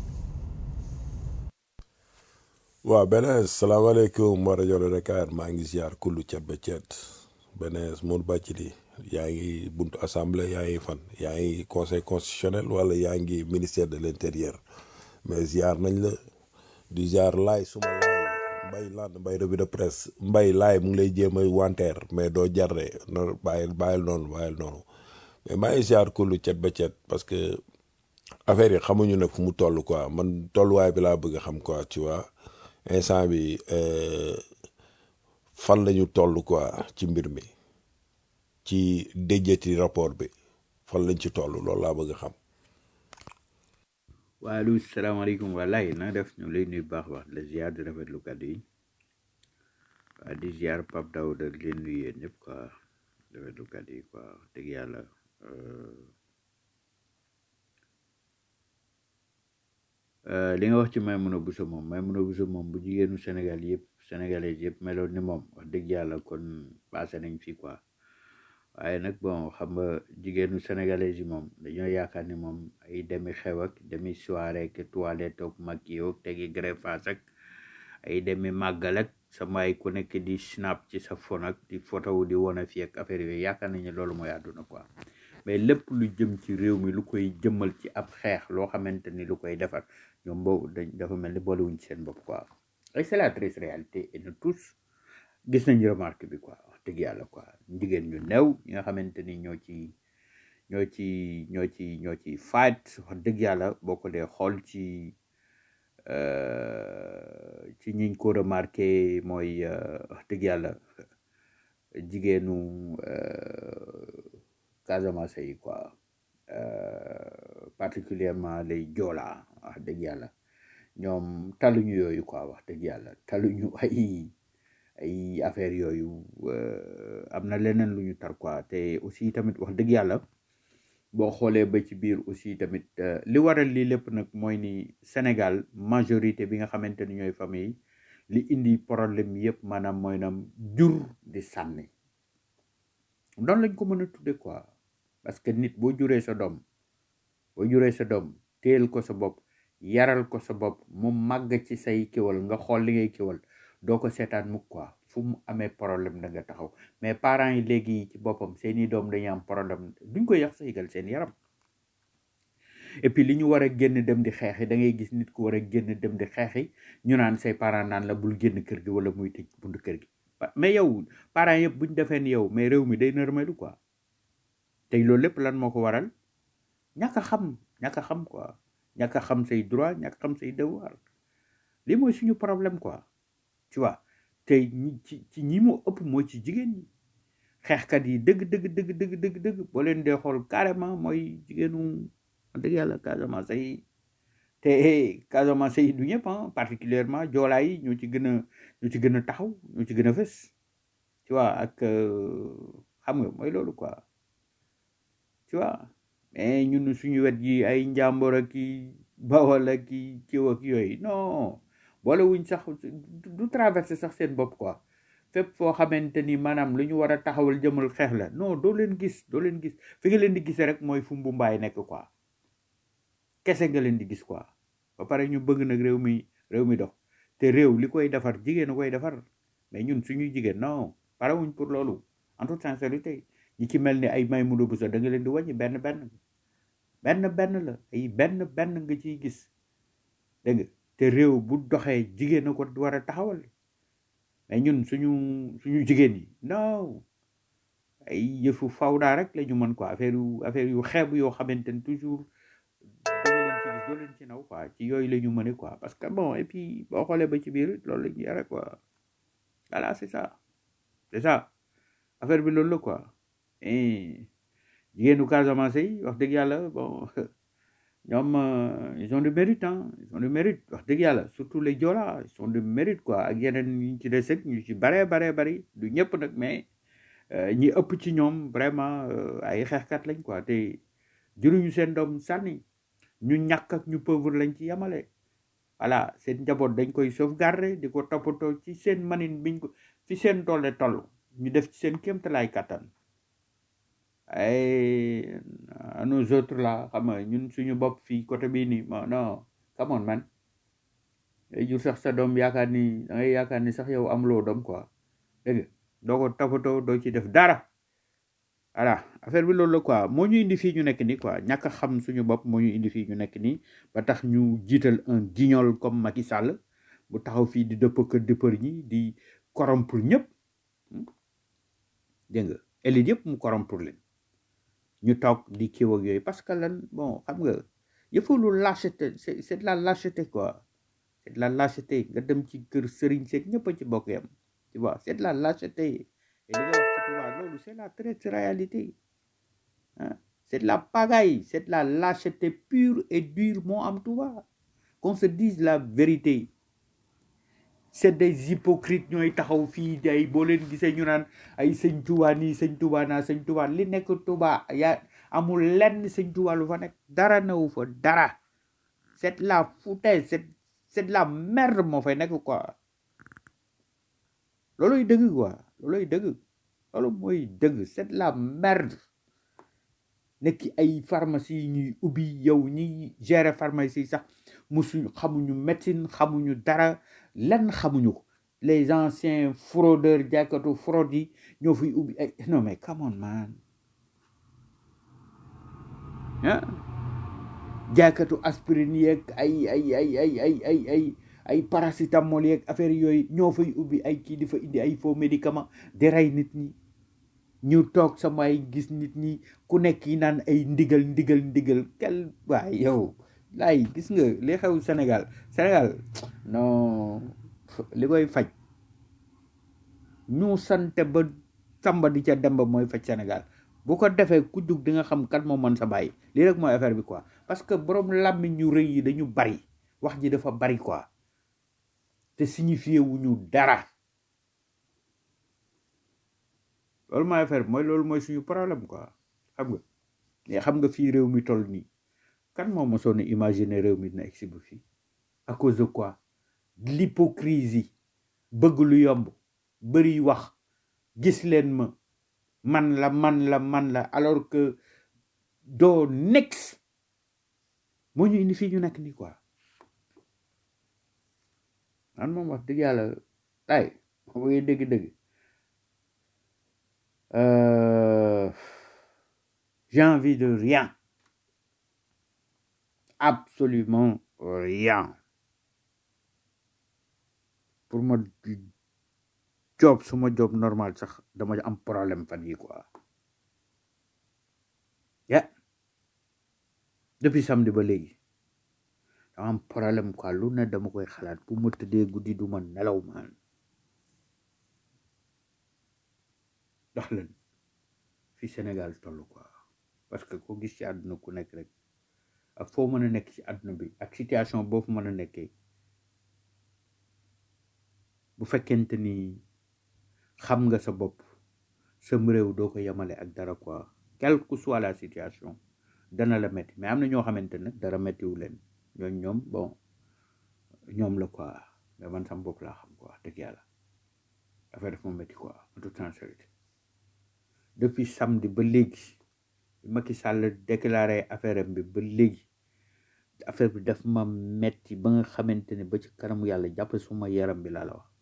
waaw benees salaamaaleykum wa rajo la Dakar maa ngi ziar kullu cet ba cet benees mun bàcc li yaa ngi buntu assemblée yaa ngi fan yaa ngi conseil constitutionnel wala yaa ngi ministère de l' intérieur mais ziar nañ la di ziar laay suma laay mbay land mbay revue de presse mbay laay mu ngi lay jéem a wanteer mais doo jarre no bàyyil bàyyil noonu bàyyil noonu mais maa ngi ziar kullu cet ba cet parce que affaire yi xamuñu nag fu mu toll quoi man tolluwaay bi laa bëgg a xam quoi tu vois instant bi euh, fan la ñu toll quoi ci mbir mi ci déjjati rapport bi fan lañ ci toll loolu laa bëgg a xam. waaleykum salaamaaleykum walaay na def ñu lay nuyu baax baax la ziar di rafetlu kàddu yi waa di ziar Pape Daouda di leen nuyu yéen ñëpp quoi rafetlu kàddu yi quoi wax dëgg yàlla euh, euh, li nga wax ci Maimouna Bousso moom Maimouna Bousso moom bu jigéenu Sénégal yëpp sénégalais yëpp meloon ni moom wax dëgg yàlla kon passé nañ fii quoi waaye nag bon xam nga jigéenu sénégalais yi moom dañoo yaakaar ni moom ay demi xew ak demi soirée ak toilette ak maquillage ak tegi greffage ak ay demi màggal ak sama ay ku nekk di snap ci sa phone ak di photo di wane fii ak affaire yooyu yaakaar nañu loolu mooy àdduna quoi mais lépp lu jëm ci réew mi lu koy jëmmal ci ab xeex loo xamante ni lu koy defar ñoom boobu dañ dafa mel ni boolewuñ ci seen bopp quoi et c'est la triste réalité et nous tous gis nañ remarque bi quoi wax dëgg yàlla quoi jigéen ñu néew ñi nga xamante ni ñoo ci ñoo ci ñoo ci ñoo ci fight wax dëgg yàlla boo ko dee xool ci euh, ci ñiñ ko remarqué mooy euh, wax dëgg yàlla jigéenu euh, Casamance yi quoi euh, particulièrement les Joola wax dëgg yàlla ñoom taluñu yooyu quoi wax dëgg yàlla taluñu ay ay affaire yooyu euh, am na leneen lu ñu tar quoi te aussi tamit wax dëgg yàlla boo xoolee ba ci biir aussi tamit euh, li waral lii lépp nag mooy ni Sénégal majorité bi nga xamante ni ñooy famille li indi problème yëpp maanaam mooy nam jur di sànni noonu lañ ko mën a tudde quoi parce que nit boo juree sa doom boo juree sa doom téel ko sa bopp yaral ko sa bopp mu màgg ci say kéwal nga xool li ngay kéwal doo ko seetaan mukk quoi fu mu amee problème da nga taxaw mais parents yi léegi ci boppam seeni doom dañuy am problème duñ ko yàq sa yëgal seen yaram et puis li ñu war a génn dem di xeexi da ngay gis nit ku war a génn dem di xeexi ñu naan say parents naan la bul génn kër gi wala muy tëj buntu kër gi Pa- mais yow parents yëpp buñ defee ni yow mais réew mi day nërmeelu quoi tey loolu lépp lan moo ko waral ñàkk a xam ñàkk a xam quoi ñàkk a xam say droit ñàkk a xam say devoir lii mooy suñu problème quoi tu vois tey ñi ci ci ñi mu ëpp mooy ci jigéen ñi xeexkat yi dëgg dëgg dëgg dëgg dëgg dëgg boo leen dee xool carrément mooy jigéenu wax dëgg yàlla Casamance yi te eh, Casamance yi du ñëpp ah particulièrement joolaa yi ñoo ci gën a ñoo ci gën a taxaw ñoo ci gën a fës tu vois ak euh, xam nga mooy loolu quoi tu vois mais ñun suñu wet yi ay njàmbur ak i bawal ak i kiw ak yooyu non boole wuñ sax du du traversé sax seen bopp quoi fépp foo xamante ni maanaam lu ñu war a taxawal jëmal xeex la non doo leen gis doo leen gis fi nga leen di gisee rek mooy fu mbumbaay nekk quoi kese nga leen di gis quoi ba pare ñu bëgg nag réew mi réew mi dox te réew li koy defar jigéen a koy defar mais ñun suñuy jigéen non parewuñ pour loolu en toute sincérité ñi ci mel ni ay may mudo bu sa da nga leen di wàññi benn benn benn benn la ay benn benn nga ciy gis dégg nga te réew bu doxee jigéen a ko war a taxawal mais ñun suñu suñu jigéen yi non ay yëfu fawdaa rek la ñu mën quoi affaire yu affaire yu xeeb yoo xamante ni toujours da nga leen ci gis doo leen ci naw quoi ci yooyu la ñu mëne quoi parce que bon et puis boo xoolee ba ci biir loolu la ñu yore quoi voilà c'est ça c'est ça affaire bi loolu la quoi et jigéenu Casamance yi wax dëgg yàlla bon ñoom euh, ils ont du mérite hein ils ont du mérite wax dëgg yàlla surtout les Joola ils ont du mérite quoi ak yeneen ñu ci des ak ñu ci bare bare bari du ñëpp nag mais euh, ñi ëpp ci ñoom vraiment euh, ay xeexkat lañ quoi te juruñu seen doom sànni ñu ñàkk ak ñu pauvre lañ ci yemale voilà seen njaboot dañ koy sauvegarder di ko toppatoo ci seen manin biñ ko fi seen doole toll ñu def ci seen kéemtalaay kattan ay à nous autres là xam nga ñun suñu bopp fii côté bii nii non non come on man day jur sax sa doom yaakaar ni da ngay yaakaar ni sax yow amuloo doom quoi dégg nga doo ko toppatoo doo ci def dara voilà affaire bi loolu la quoi moo ñu indi fii ñu nekk nii quoi ñàkk a xam suñu bopp moo ñu indi fii ñu nekk nii ba tax ñu jiital un guignol comme Macky Sall bu taxaw fii di dëpp kër dëppër ñi di corrompre ñëpp dégg nga élite yëpp mu corrompre leen ñu toog di kiiw ak yooyu parce que lan bon xam nga yëfu lu lâcheté c'est c'est de la lâcheté quoi c'est de la lâcheté nga dem ci kër sëriñ seeg ñëpp a ci bokk yam tu vois c'est de la lâcheté et li nga wax ci tubaab loolu c'est la triste réalité hein c'est de la pagaille c'est de la lâcheté pure et dure moo am tubaab qu'on se dise la vérité c'est des hypocrites ñooy taxaw fii day boo leen gisee ñu naan ay sëñ Tuubaa nii sëñ Tuubaa naa sëñ Tuubaa li nekk Tuubaa yaa amul lenn sëñ Tuubaa lu fa nekk dara newu fa dara c'est de la foutaise c'est c'est de la merde moo fay nekk quoi looloy dëgg quoi looloy dëgg loolu mooy dëgg c'est de la merde nekk ay pharmacie yi ñuy ubbi yow ñi gérer pharmacie yi sax musuñu xamuñu médecine xamuñu dara lenn xamuñu ko les anciens fraudeurs jàkkatu fraude yi ñoo fiy ubbi ay non mais come on man ah jàkkatu aspirine yeeg ay ay ay ay ay ay ay ay paracétamol yeeg affaire yooyu ñoo fay ubbi ay kii di fa indi ay faux médicament di rey nit ñi ñu toog sama ay gis nit ñi ku nekk yi naan ay ndigal ndigal ndigal kel waay yow laay gis nga li xew Sénégal Sénégal non li koy faj ñu sante ba samba di ca demba mooy faj Sénégal bu ko defee ku jug di nga xam kat moo mën sa bàyyi lii rek mooy affaire bi quoi parce que borom làmmiñ ñu rëy yi dañu bari wax ji dafa bari quoi te signifié wuñu dara loolu mooy affaire bi mooy loolu mooy suñu problème quoi xam nga mais xam nga fii réew mi toll nii kan moo mosoon a imaginer réew mi dina egsi ba fii à cause de quoi de l'hypocrisie bëgg lu yomb bëri wax gis leen ma man la man la man la alors que doo next moo ñu indi fii ñu nekk nii quoi man moom wax dëgg yàlla ay ma bëggee dëgg-dëgg euh, j'ai envie de rien absolument rien pour ma job suma job normal sax dama am problème fan yi quoi ya depuis samedi ba léegi dama am problème quoi lu ne dama koy xalaat bu ma tëddee guddi du ma nelaw maan ndax lan fi Sénégal toll quoi parce que ko gis ci àdduna ku nekk rek ak foo mën a nekk ci àdduna bi ak situation boo fu mën a nekkee bu fekkente ni xam nga sa bopp sam réew doo ko yemale ak dara quoi quelle que soit la situation dana la metti mais am na ñoo xamante nag dara mettiwu leen ñooñ ñoom bon ñoom la quoi mais man sam bopp laa xam quoi dëgg yàlla affaire daf ma metti quoi en toute sincérité depuis samedi ba léegi bi Macky Sall déclaré affaire am bi ba léegi affaire bi daf ma metti ba nga xamante ne ba ci kanamu yàlla jàpp suma yaram bi laa la wax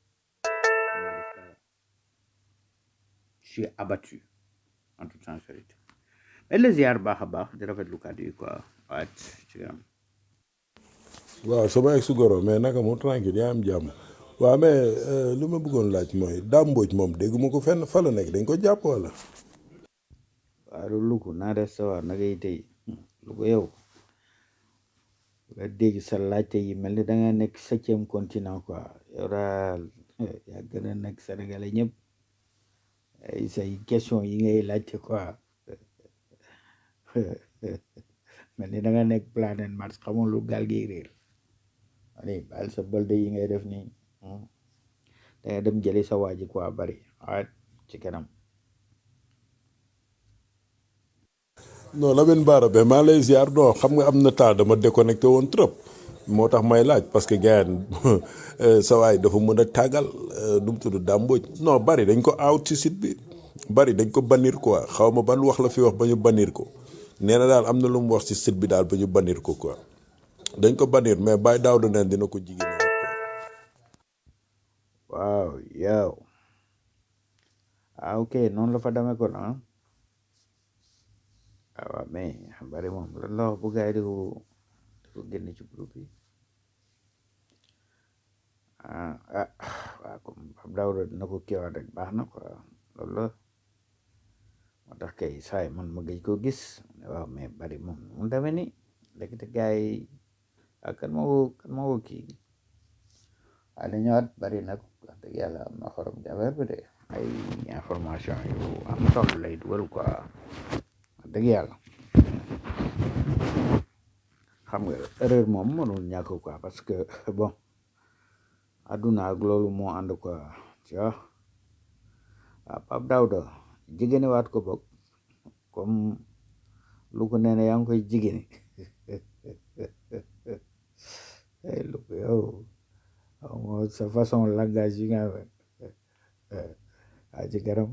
je suis abattu en toute sincérité mais le ziar baax a baax di rafetlu kàddu yi quoi waaye ci kanam waaw sama ex goro mais naka mu tranquille yaa am jàmm waaw mais euh, lu ma bëggoon laaj mooy Dame Mbodj moom dégguma ko fenn fa la nekk dañ ko jàpp wala waaw loolu lu ko naa def sa waa nagay tey lu ko yow nga dégg sa laajte yi mel ni da nga nekk septième continent quoi yow daal yaa gën a nekk sénégalais ñëpp ay say question yi ngay laajte quoi mel ni da nga nekk planète Mars xamul lu gaal gi réer allez baal sa bolde yi ngay def nii hmm. da nga dem jëli sa waaji quoi bari waaye ci kanam non Lamine Bara be maa lay ziar non xam nga am na temps dama déconnecté woon trop moo tax may laaj parce que gars sa waay dafa mën a tàggal nu mu tudd Dame Mbodj non bari dañ ko out ci site bi bari dañ ko bannir quoi xaw ma ban wax la fi wax ba ñu bannir ko nee na daal am na lu mu wax ci site bi daal ba ñu bannir ko quoi dañ ko bannir mais Baye Daouda neen dina ko jigéen waaw yow ah ok noonu la fa demee kon ah ah waaw mais bari moom lan la wax bu gars yi di ko di ko génne ci groupe yi ah ah waaw comme Pape Daouda dina ko kiiwaat rek baax na quoi loolu la moo tax kay saay man ma gëj koo gis ne waaw mais bari moom mu demee ni léegi te gars yi ah kan moo ko kan moo ko kii waaye li ñëwaat bari nag wax dëgg yàlla am na xorom ci affaire bi de ay information yu am solo lay dugal quoi wax dëgg yàlla xam nga erreur moom mënul ñàkk quoi parce que bon àdduna ak loolu moo ànd quoi tu vois waaw Pape Daouda jigéene waat ko bokk comme lu ko nee na yaa ngi koy jigéene ay lu ko yow xaw ma sa façon langage yi nga xam waa ci garam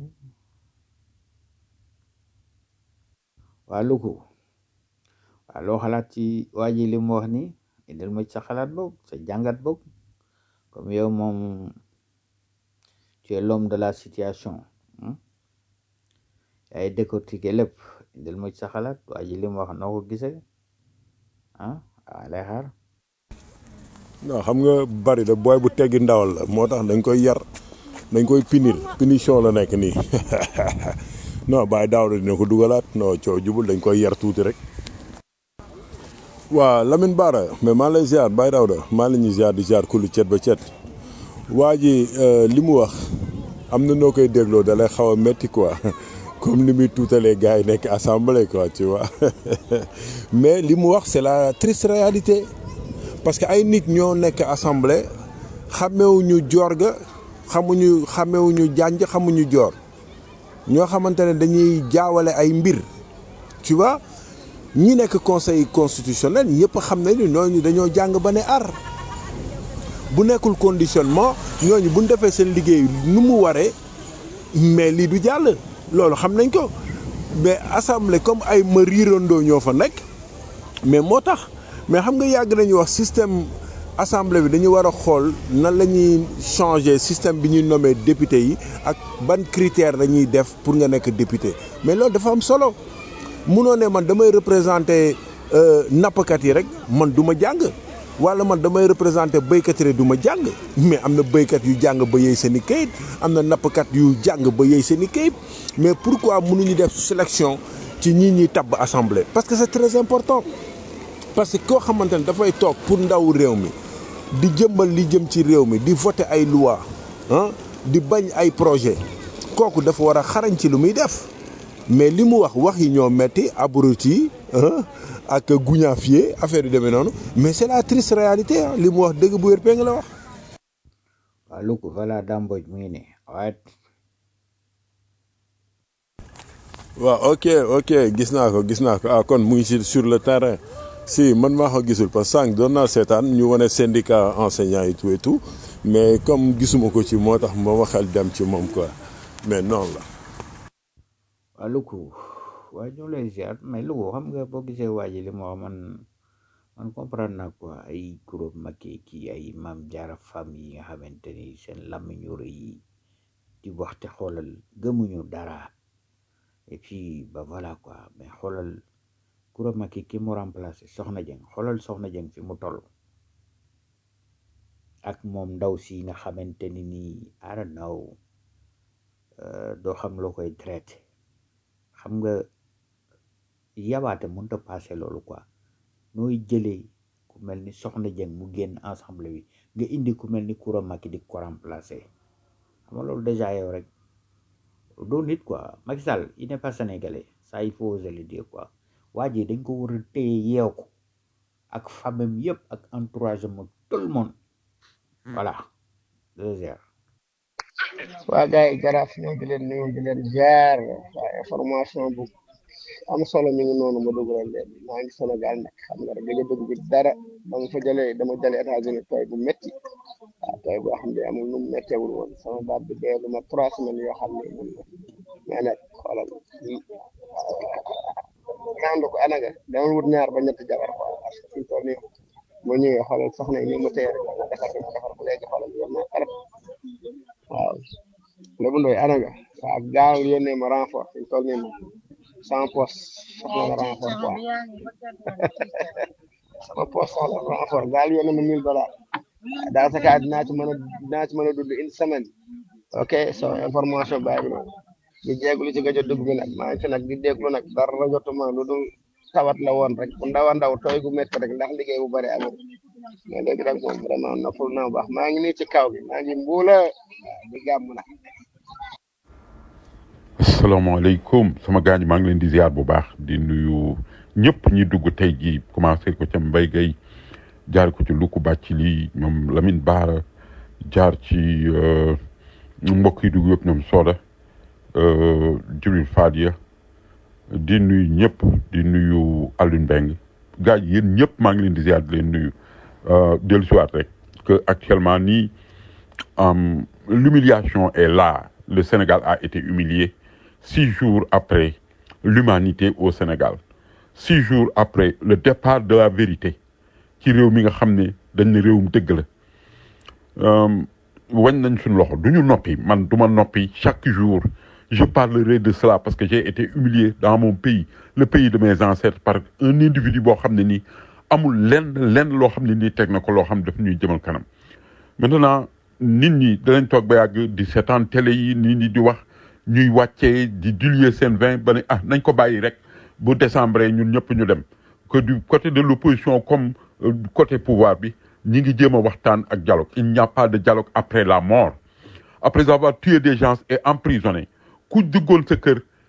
waa lu ko waa loo xalaat ci waa ji li mu wax ni indil ma ci sa xalaat boobu sa jàngat boobu comme yow moom tu es l'homme de la situation hmm? yaay décortiquer lépp indil ma ci sa xalaat waa ji li mu wax noo ko gisee ah waa lay xaar non xam nga bari da booy bu teggi ndawal la moo tax dañ koy yar dañ koy punir punition la nekk nii non Baye Daouda dina ko dugalaat non coow jubul dañ koy yar tuuti rek waa Lamine Bara mais maa lay ziar Baye Daouda maa la ñuy ziar di ziar kullu cet ba cet waa ji li mu wax am na noo koy dégloo da lay xaw a métti quoi comme ni muy tuutalee gars yi nekk assemblée quoi tu vois mais li mu wax c'est la triste réalité parce que ay nit ñoo nekk assemblée xamewuñu joor ga xamuñu xamewuñu jànj xamuñu joor ñoo xamante ne dañuy jaawale ay mbir tu vois ñi nekk conseil constitutionnel ñëpp xam nañ ni ñooñu dañoo jàng ba ne ar bu nekkul conditionnement ñooñu bu ñu defee seen liggéey nu mu waree mais lii du jàll loolu xam nañ ko mais assemblée comme ay ma riirandoo ñoo fa nekk mais moo tax mais xam nga yàgg nañu wax système assemblée bi dañu war a xool nan la ñuy changer système bi ñuy nommé député yi ak ban critère la ñuy def pour nga nekk député mais loolu dafa am solo munoo ne man damay représenter nappkat yi rek man du ma jàng wala man damay représenter béykat yi rek du ma jàng mais am na béykat yu jàng ba yey seen i kayit am na nappkat yu jàng ba yey seen i kayit mais pourquoi mënuñu def sélection ci ñi ñuy tabb assemblée parce que c'est très important parce que koo xamante ne dafay toog pour ndaw réew mi di jëmbal li jëm ci réew mi di voter ay loi ah di bañ ay projet kooku dafa war a xarañ ci lu muy def mais li mu wax wax yi ñoo metti abruti ak guñaafier affaire yu demee noonu mais c'est la triste réalité ah li mu wax dëgg bu wér péng la wax waaw lu ko voilà damboj mu ngi ne waaye waaw ok ok gis naa ko gis naa ko ah kon mu ngi si sur le terrain si man maa ko gisul parce que sànq doon naa seetaan ñu wane syndicat enseignant et tout et tout mais comme gisuma ko ci moo tax ma waxal dem ci moom quoi mais noonu la waaw lu ko waaye ñu lay ziar mais lu ko xam nga boo gisee waa ji li mu wax man man comprendre naa quoi ay kuréel Macky kii ay maam jaara femme yi nga xamante ni seen làmmiñu rëy yi di waxte xoolal gëmuñu dara et puis ba voilà quoi mais xoolal kuréel Macky ki mu remplacé Soxna Dieng xoolal Soxna Dieng fi mu toll ak moom ndaw si nga xamante ni nii I don't know doo xam loo koy traité xam nga yabaate mënut a passé loolu quoi nooy jëlee ku mel ni Soxna Dieng mu génn ensemble bi nga indi ku mel ni Koura Macky di ko remplacer xam nga loolu déjà yow rek doo nit quoi Macky Sall il n'est pas sénégalais ça il faut oser le dire quoi waa ji dañ ko war a téye yeew ko ak famem yëpp ak entourage am tout le monde voilà deuxième waa gars yi jaraaf ñoo di leen nuyu di leen jaar waa information bu am solo mi ngi noonu ma dugalal leen maa ngi Sénégal nag xam nga rek gëj a dugg bi dara ba nga fa jëlee dama jëlee États-Unis tooy bu métti waaw tooy boo xam ne amul nu mu métteewul woon sama baat bi dee lu ma trois semaines yoo xam ne mun na mais nag xoolal ñaandu ko anaga dama wut ñaar ba ñetti jabar quoi parce que fi mu toll nii boo ñëwee xoolal soxna yi ni mu téye rek ma defar ma defar ko léegi xoolal yor naa xarab waaw lébu ndoy anaga waaw gaaw yónnee ma renfort fi mu toll nii moom sama poste soxla na renfort quoi sama poste soxla na renfort gaal yónnee ma mille dollars dans ce cas dinaa ci mën a dinaa ci mën a dund une semaine ok so information baa ngi noonu di jéeglu ci gëj a dugg bi nag maa ngi fi nag di déglu nag dara jotuma lu dul tawat la woon rek bu ndaw a ndaw tooy gu métti rek ndax liggéey bu bëri amul mais léegi rek moom vraiment noppal naa bu baax maa ngi nii ci kaw gi maa ngi mbuula di gàmm nag asalaamaaleykum sama gaañ maa ngi leen di ziar bu baax di nuyu ñëpp ñi dugg tey jii commencé ko ca Mbaye Gueye jaar ko ci Luku Bàcc lii ñoom Lamine Baara jaar ci mbokk yi dugg yëpp ñoom Soda Jibril Fadia di nuyu ñëpp di nuyu Alioune Mbengue gars yi yéen ñëpp maa ngi leen di ziar di leen nuyu dellu siwaat rek que actuellement nii l'humiliation est là le Sénégal a été humilié six jours après l'humanité au Sénégal six jours après le départ de la vérité ci réew mi nga xam ne dañ ne réewum dëgg la wañ nañ suñu loxo du ñu noppi man du ma noppi chaque jour je parlerai de cela parce que j'ai été humilié dans mon pays le pays de mes ancêtres par un individu boo xam ne nii amul lenn lenn loo xam ne nii teg na ko loo xam ne daf ñuy jëmal kanam maintenant nit ñi danañ toog ba yàgg di seetaan télé yi nit ñi di wax ñuy wàccee di diluer seen vin ba ne ah nañ ko bàyyi rek bu décembre ñun ñëpp ñu dem que du côté de l'opposition comme euh, côté pouvoir bi ñi ngi jéem a waxtaan ak dialogue il n'y a pas de dialogue après la mort après avoir tué des gens et emprisonné ku duggoon sa kër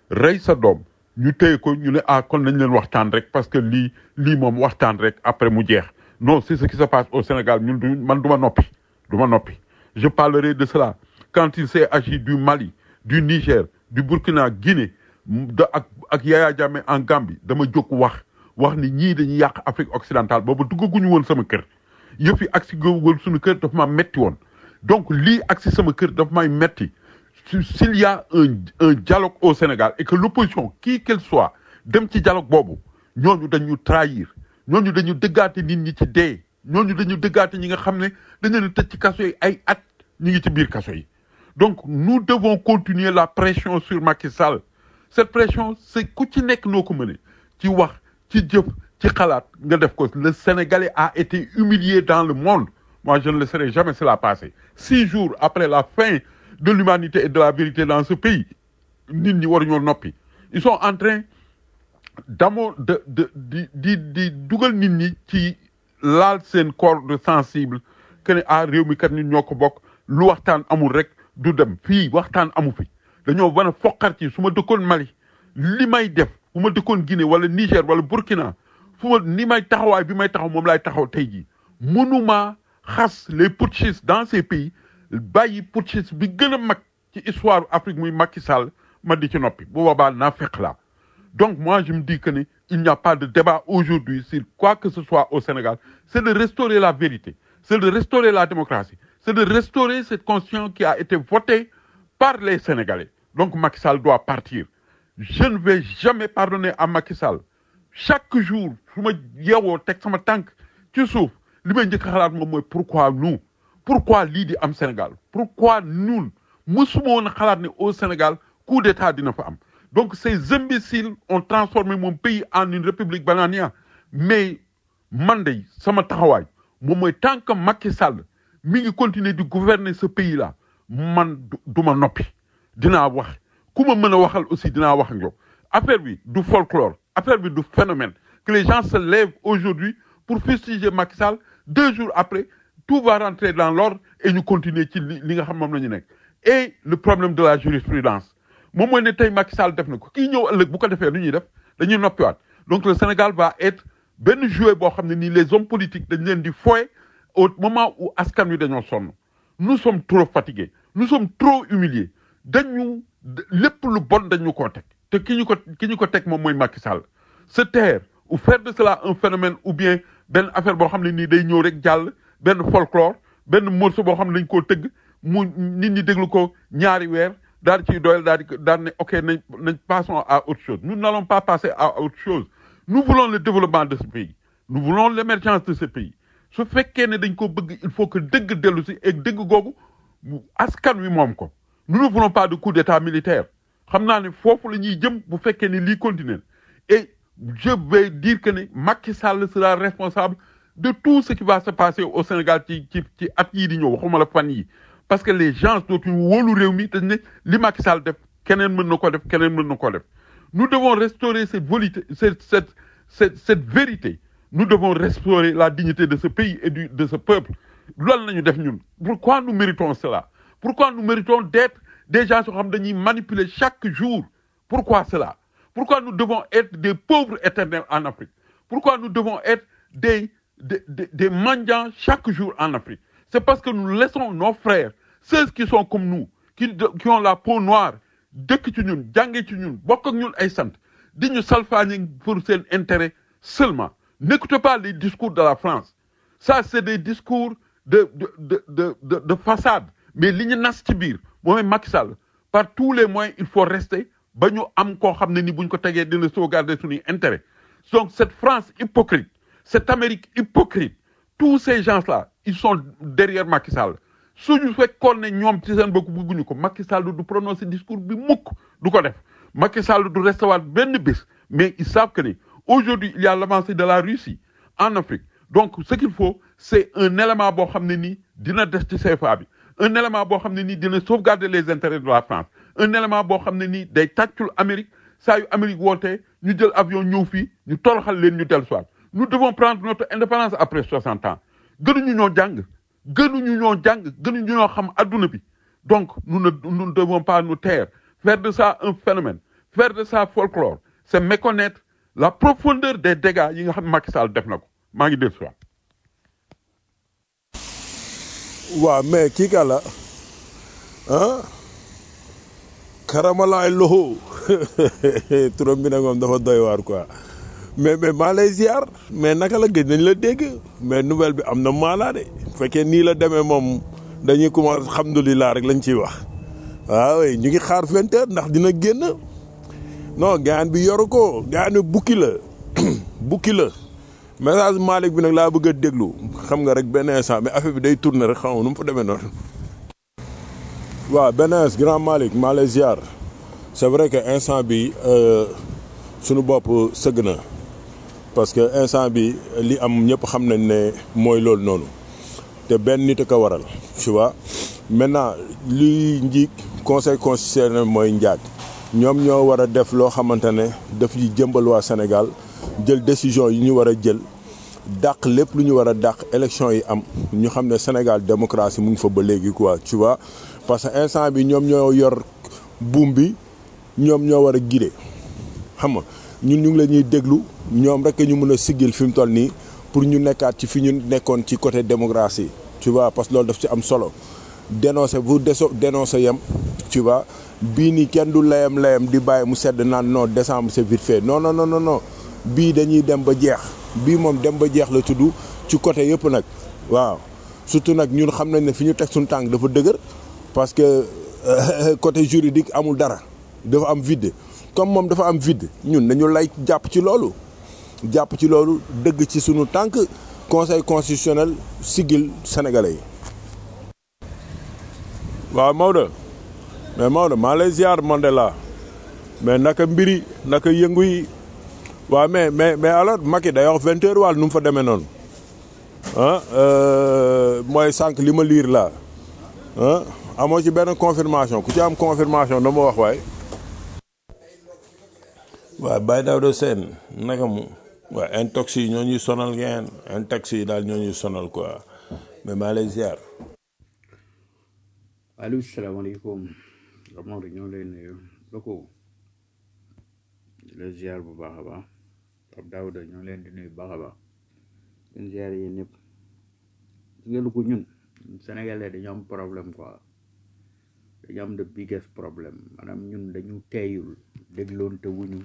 rey sa doom ñu téye ko ñu ne ah kon nañ leen waxtaan rek parce que lii lii moom waxtaan rek après mu jeex non c'est ce qui se passe au Sénégal ñun du man du ma noppi du ma noppi je parlerai de cela quand il s'est agi du Mali du Niger du Burkina Guinée da ak ak Yaya Jammeh en Gambie dama jóg wax wax ni ñii dañuy yàq Afrique occidentale boobu duggaguñu woon sama kër yëf yi agsi woon suñu kër dafa ma metti woon donc lii agsi sama kër dafa may metti si- s'il y a un un dialogue au Sénégal et que l'opposition qui qu'elle soit dem ci dialogue boobu ñooñu dañu trahir ñooñu dañu dëggaate nit ñi ci dee ñooñu dañu dëggaate ñi nga xam ne dañu leen tëj ci kaso yi ay at ñu ngi ci biir kaso yi donc nous devons continuer la pression sur Macky Sall cette pression c'est ku ci nekk noo ko mëne ci wax ci jëf ci xalaat nga def ko le Sénégalais a été humilié dans le monde moi je ne laisserai jamais cela passer six jours après la fin de l'humanité et de la vérité dans ce pays nit ñi waruñoo noppi ils sont en train d'amoo de de di di di dugal nit ñi ci laal seen corde sensible que ne ah réew mi kat nit ñoo ko bokk lu waxtaan amul rek du dem fii waxtaan amu fi dañoo war a foqar ci su ma dëkkoon Mali li may def fu ma dëkkoon Guinée wala Niger wala Burkina fu ma ni may taxawaay bi may taxaw moom laay taxaw tey jii mënuma xas les putschistes dans ces pays bàyyi putschiste bi gën a mag ci histoire Afrique muy Macky Sall ma di ci noppi bu boobaa naa fekk laa donc moi je me dis que ne il n'y a pas de débat aujourd'hui sur quoi que ce soit au Sénégal c'est de restaurer la vérité c'est de restaurer la démocratie c'est de restaurer cette constitution qui a été votée par les Sénégalais donc Macky Sall doit partir je ne vais jamais pardonner à Macky Sall chaque jour su ma yeewoo teg sama tànk ci suuf li may njëkk a xalaat moom mooy pourquoi nous pourquoi lii di am Sénégal pourquoi ñun mësuma woon a xalaat ne au Sénégal coup d'état dina fa am donc ces imbéciles ont transformé mon pays en une république bananière mais man de sama taxawaay moom mooy tant que Macky Sall mi ngi continuer di gouverner ce pays là man du du ma noppi dinaa wax ku ma mën a waxal aussi dinaa wax ak yow affaire bi du folklore affaire bi du phénomène que les gens se lèvent aujourd'hui pour fustiger Macky Sall deux jours après tout va rentrer dans l'ordre et ñu continuer ci li li nga xam moom la ñu nekk et le problème de la jurisprudence moom mooy ne tey Macky Sall def na ko kii ñëw ëllëg bu ko defee lu ñuy def dañuy noppiwaat donc le Sénégal va être benn jouet boo xam ne nii les hommes politiques dañ leen di foye au moment où askan wi dañoo sonn nous sommes trop fatigués nous sommes trop humiliés dañu lépp lu bon dañu koo teg te ki ñu ko ki ñu ko teg moom mooy Macky Sall se taire ou faire de cela un phénomène ou bien benn affaire boo xam ne nii day ñëw rek jàll benn folklore benn morceau boo xam ne dañ koo tëgg mu nit ñi déglu ko ñaari weer daal di ciy doyal daal di daal ne ok nañ nañ passons à autre chose nous n'allons pas passer à autre chose nous voulons le développement de ce pays nous voulons l'émergence de ce pays su fekkee ne dañ ko bëgg il faut que dëgg dellu si et dëgg googu mu askan wi moom ko nous ne voulons pas de coup d'état militaire xam naa ne foofu la ñuy jëm bu fekkee ne lii continue et je vais dire que ne Macky Sall sera responsable de tout ce qui va se passer au Sénégal ci ci ci at yii di ñëw waxuma la fan yi parce que les gens dootuñu wóolu réew mi dañ ne li Macky Sall def keneen mën na ko def keneen mën na ko def nous devons restaurer cette volité cette cette cette cette vérité nous devons restaurer la dignité de ce pays et du de ce peuple loolu la ñu def ñun pourquoi nous méritons cela pourquoi nous méritons d'être des gens yoo xam dañuy manipuler chaque jour pourquoi cela pourquoi nous devons être des pauvres éternels en Afrique pourquoi nous devons être des des des, des mendiants chaque jour en Afrique c'est parce que nous laissons nos frères ceux qui sont comme nous qui qui ont la peau noire dëkk ci ñun jàngee ci ñun bokk ak ñun ay sant di ñu salfaañi pour seen intérêt seulement n'écoutez pas les discours de la France ça c'est des discours de de de de de, de façade mais li ñu nas ci biir mooy Macky Sall par tous les moyens il faut rester ba ñu am koo xam ne ni buñ ko tegee dina sauvegarder suñuy intérêt donc cette France hypocrite cette Amérique hypocrite tous ces gens-là ils sont derrière Macky Sall suñu fekkoon ne ñoom ci seen bopp bëgguñu ko Macky Sall du prononcer discours bi mukk du ko def Macky Sall du recevoir benn bés mais ils savent que ne aujourd'hui il y a l'avancée de la Russie en Afrique donc ce qu'il faut c'est un élément boo xam ne nii dina des ci CFA bi un élément boo xam ne nii dina sauvegarder les intérêts de la France un élément boo xam ne nii day tàccul Amérique saa yu Amérique wootee ñu jël avion ñëw fii ñu toroxal leen ñu dellu soit nous devons prendre notre indépendance après 60 ans gënuñu ñoo jàng gënuñu ñoo jàng gënuñu ñoo xam adduna bi donc nous ne nous ne devons pas nous taire faire de ça un phénomène faire de ça folklore c'est méconnaître la profondeur des dégâts yi nga xam ne Macky Sall def na ko maa ngi dégg si waat waaw mais kii ka la ah karamalaay loxo turam bi nag moom dafa doy waar quoi mais mais maa lay ziar mais naka la gëj nañ la dégg mais nouvelle bi am na maanaa de bu fekkee nii la demee moom dañuy commencé alhamdulilah rek lañ ciy wax waaw ñu ngi xaar vingt heures ndax dina génn non gaan bi yoru ko gaan bi bukki la bukki la message Malick bi nag laa bëgg a déglu xam nga rek benn instant mais affaire bi day tourner rek xam nga nu mu fa demee noonu. waaw benn instant grand Malick maa lay ziar c'est vrai que instant bi sunu bopp sëgg na parce que instant bi li am ñëpp xam nañ ne mooy loolu noonu te benn nit a ko waral tu vois maintenant li njiig conseil constitutionnel mooy njaag ñoom ñoo war a def loo xamante ne daf yi jëmbal waa Sénégal jël décision yi ñu war a jël dàq lépp lu ñu war a dàq élection yi am ñu xam ne Sénégal démocratie mu ngi fa ba léegi quoi tu vois parce que instant bi ñoom ñoo yor buum bi ñoom ñoo war a guider xam nga ñun ñu ngi la ñuy déglu ñoom rek ñu mën a siggil fi mu toll nii pour ñu nekkaat ci fi ñu nekkoon ci côté démocratie tu vois parce que loolu daf ci am solo dénoncer bu deso dénoncer yem tu vois bii nii kenn du layam layam di bàyyi mu sedd naan non décembre c'est vite fait non non non non non bii dañuy dem ba jeex bii moom dem ba jeex la tudd ci côté yëpp nag waaw surtout nag ñun xam nañ ne fi ñu teg suñu tànk dafa dëgër parce que côté juridique amul dara dafa am vide comme moom dafa am vide ñun nañu lay jàpp ci loolu jàpp ci loolu dëgg ci suñu tànk conseil constitutionnel sigil sénégalais yi. waaw Maodo mais Maodo maa lay ziar Mandela mais naka mbiri naka yëngu yi waaw mais mais mais alors Macky day wax vingt heures wàll nu mu fa demee noonu ah mooy sànq li ma liir laa ah amoo ci benn confirmation ku ci am confirmation dama wax waay. waaw Baye Daouda Sène naka mu waaw intox yi ñoo ñuy sonal ngeen intox yi daal ñoo ñuy sonal quoi mais maa lay ziar. allo salaamaaleykum Maodo ñoo lay nuyu loko la ziar bu baax a baax Pape Daouda ñoo leen di nuyu bu baax a baax leen ziar yéen ñëpp ngeen ko ñun Sénégalais dañu am problème quoi dañu am the biggest problème maanaam ñun dañu teeyul dégloonte wuñu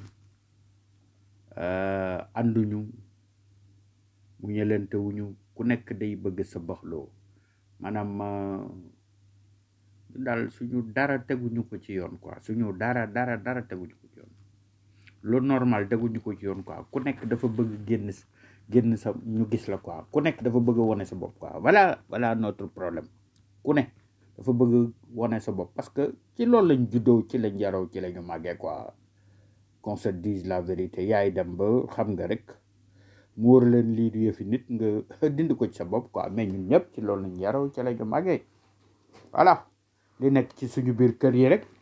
ànduñu mu ñëlente wuñu ku nekk day bëgg sa baxloo maanaam daal suñu dara teguñu ko ci yoon quoi suñu dara dara dara teguñu ko ci yoon lu normal teguñu ko ci yoon quoi ku nekk dafa bëgg génn génn sa ñu gis la quoi ku nekk dafa bëgg wone sa bopp quoi voilà voilà notre problème ku ne dafa bëgg wone sa bopp parce que ci loolu lañ juddoo ci lañ yaroo ci lañu màggee quoi qu'on se dise la vérité yaay dem ba xam nga rek mu wóor leen lii du yëfi nit nga dindi ko ci sa bopp quoi mais ñun ñëpp ci loolu lañ yaroo ci lañu màggee voilà li nekk ci suñu biir kër yi rek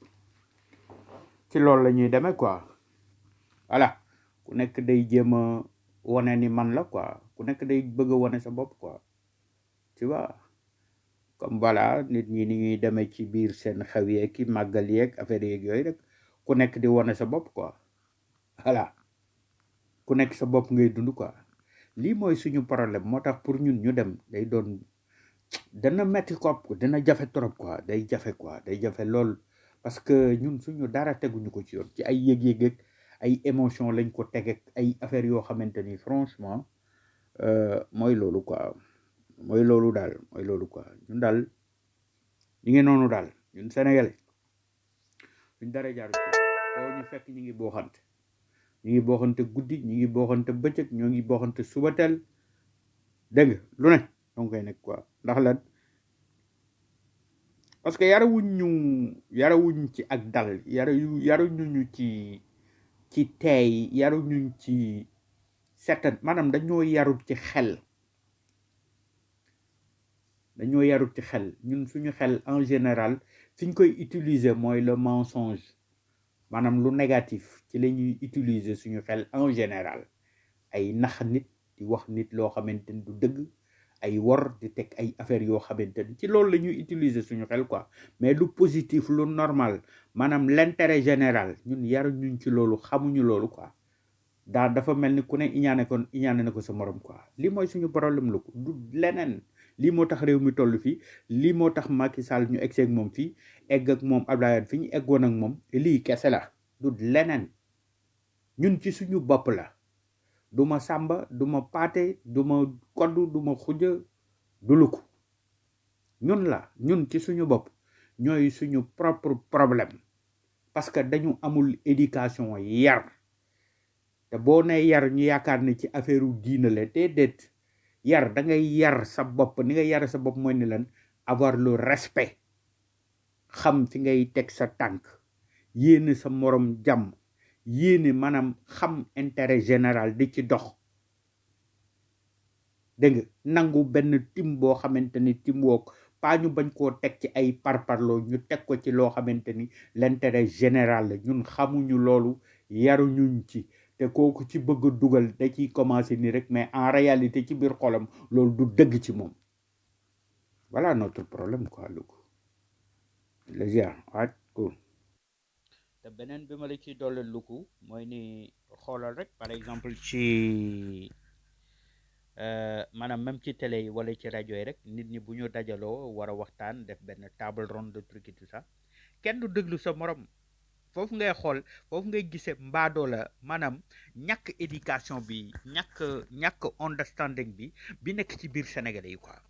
ci loolu la ñuy demee quoi voilà ku nekk day jéem a wane ni man la quoi ku nekk day bëgg a wane sa bopp quoi tu vois comme voilà nit ñi ni ñuy demee ci biir seen xew yeeg ki màggal yeeg affaire yeeg yooyu rek ku nekk di wane sa bopp quoi voilà ku nekk sa bopp ngay dund quoi lii mooy suñu problème moo tax pour ñun ñu dem day doon dana metti ko dana jafe trop quoi day jafe quoi day jafe lool parce que ñun suñu dara teguñu ko ci yoon ci ay yëg-yëg ak ay émotion lañ ko teg ak ay affaires yoo xamante ni franchement euh, mooy loolu quoi mooy loolu daal mooy loolu quoi ñun daal ñu ngi noonu daal ñun sénégalais suñ dara jaaru ci foo ñu fekk ñu ngi booxante ñu ngi booxante guddi ñu ngi booxante bëccëg ñoo ngi booxante subatel dégg nga lu ne donc koy nekk quoi ndax lan parce que yarawuñ ñu yarawuñ ci ak dal yaru yaruñu ñu ci ci teey yaruñu ci certain maanaam dañoo yarut ci xel dañoo yarut ci xel ñun suñu xel en général fiñ koy utiliser mooy le mensonge maanaam lu négatif ci la ñuy utiliser suñu xel en général ay nax nit di wax nit loo xamante ni du dëgg ay wor di teg ay affaires yoo xamante ni ci loolu la ñuy utiliser suñu xel quoi mais lu positif lu normal maanaam l'intérêt général ñun yaru ñun ci loolu xamuñu loolu quoi daa dafa mel ni ku ne iñaane ko iñaane na ko sa morom quoi lii mooy suñu problème lu ko du leneen lii moo tax réew mi toll fii lii moo tax Macky Sall ñu egg ak moom fii egg ak moom Abdoulaye Wade fi ñu eggoon ak moom lii kese la du leneen ñun ci suñu bopp la du ma sàmba du ma paate du ma koddu du ma xuja du luku ñun la ñun ci suñu bopp ñooy suñu propre problème parce que dañu amul éducation yar te boo ne yar ñu yaakaar ne ci affaire u diina la déedéet yar da ngay yar sa bopp ni nga yar sa bopp mooy ni lan avoir le respect xam fi ngay teg sa tànk yéene sa morom jàmm yéene maanaam xam intérêt général di ci dox dégg nga nangu benn tim boo xamante ni tim woog pas ñu bañ koo teg ci ay parparloo ñu teg ko ci loo xamante ni l'intérêt général la ñun xamuñu loolu yaruñuñ ci te kooku ci bëgg a dugal da ciy commencer ni rek mais en réalité ci biir xolam loolu du dëgg ci moom voilà notre problème quoi lu ko le ziar waat cool te beneen bi ma la ciy dolli luku mooy ni xoolal rek par exemple ci euh, maanaam même ci télé yi wala ci rajo yi rek nit ñi bu ñu dajaloo war a waxtaan def benn table ronde de truc et tout ça kenn du déglu sa morom foofu ngay xool foofu ngay gisee mbaadoo la maanaam ñàkk éducation bi ñàkk ñàkk understanding bi bi nekk ci biir Sénégalais yi quoi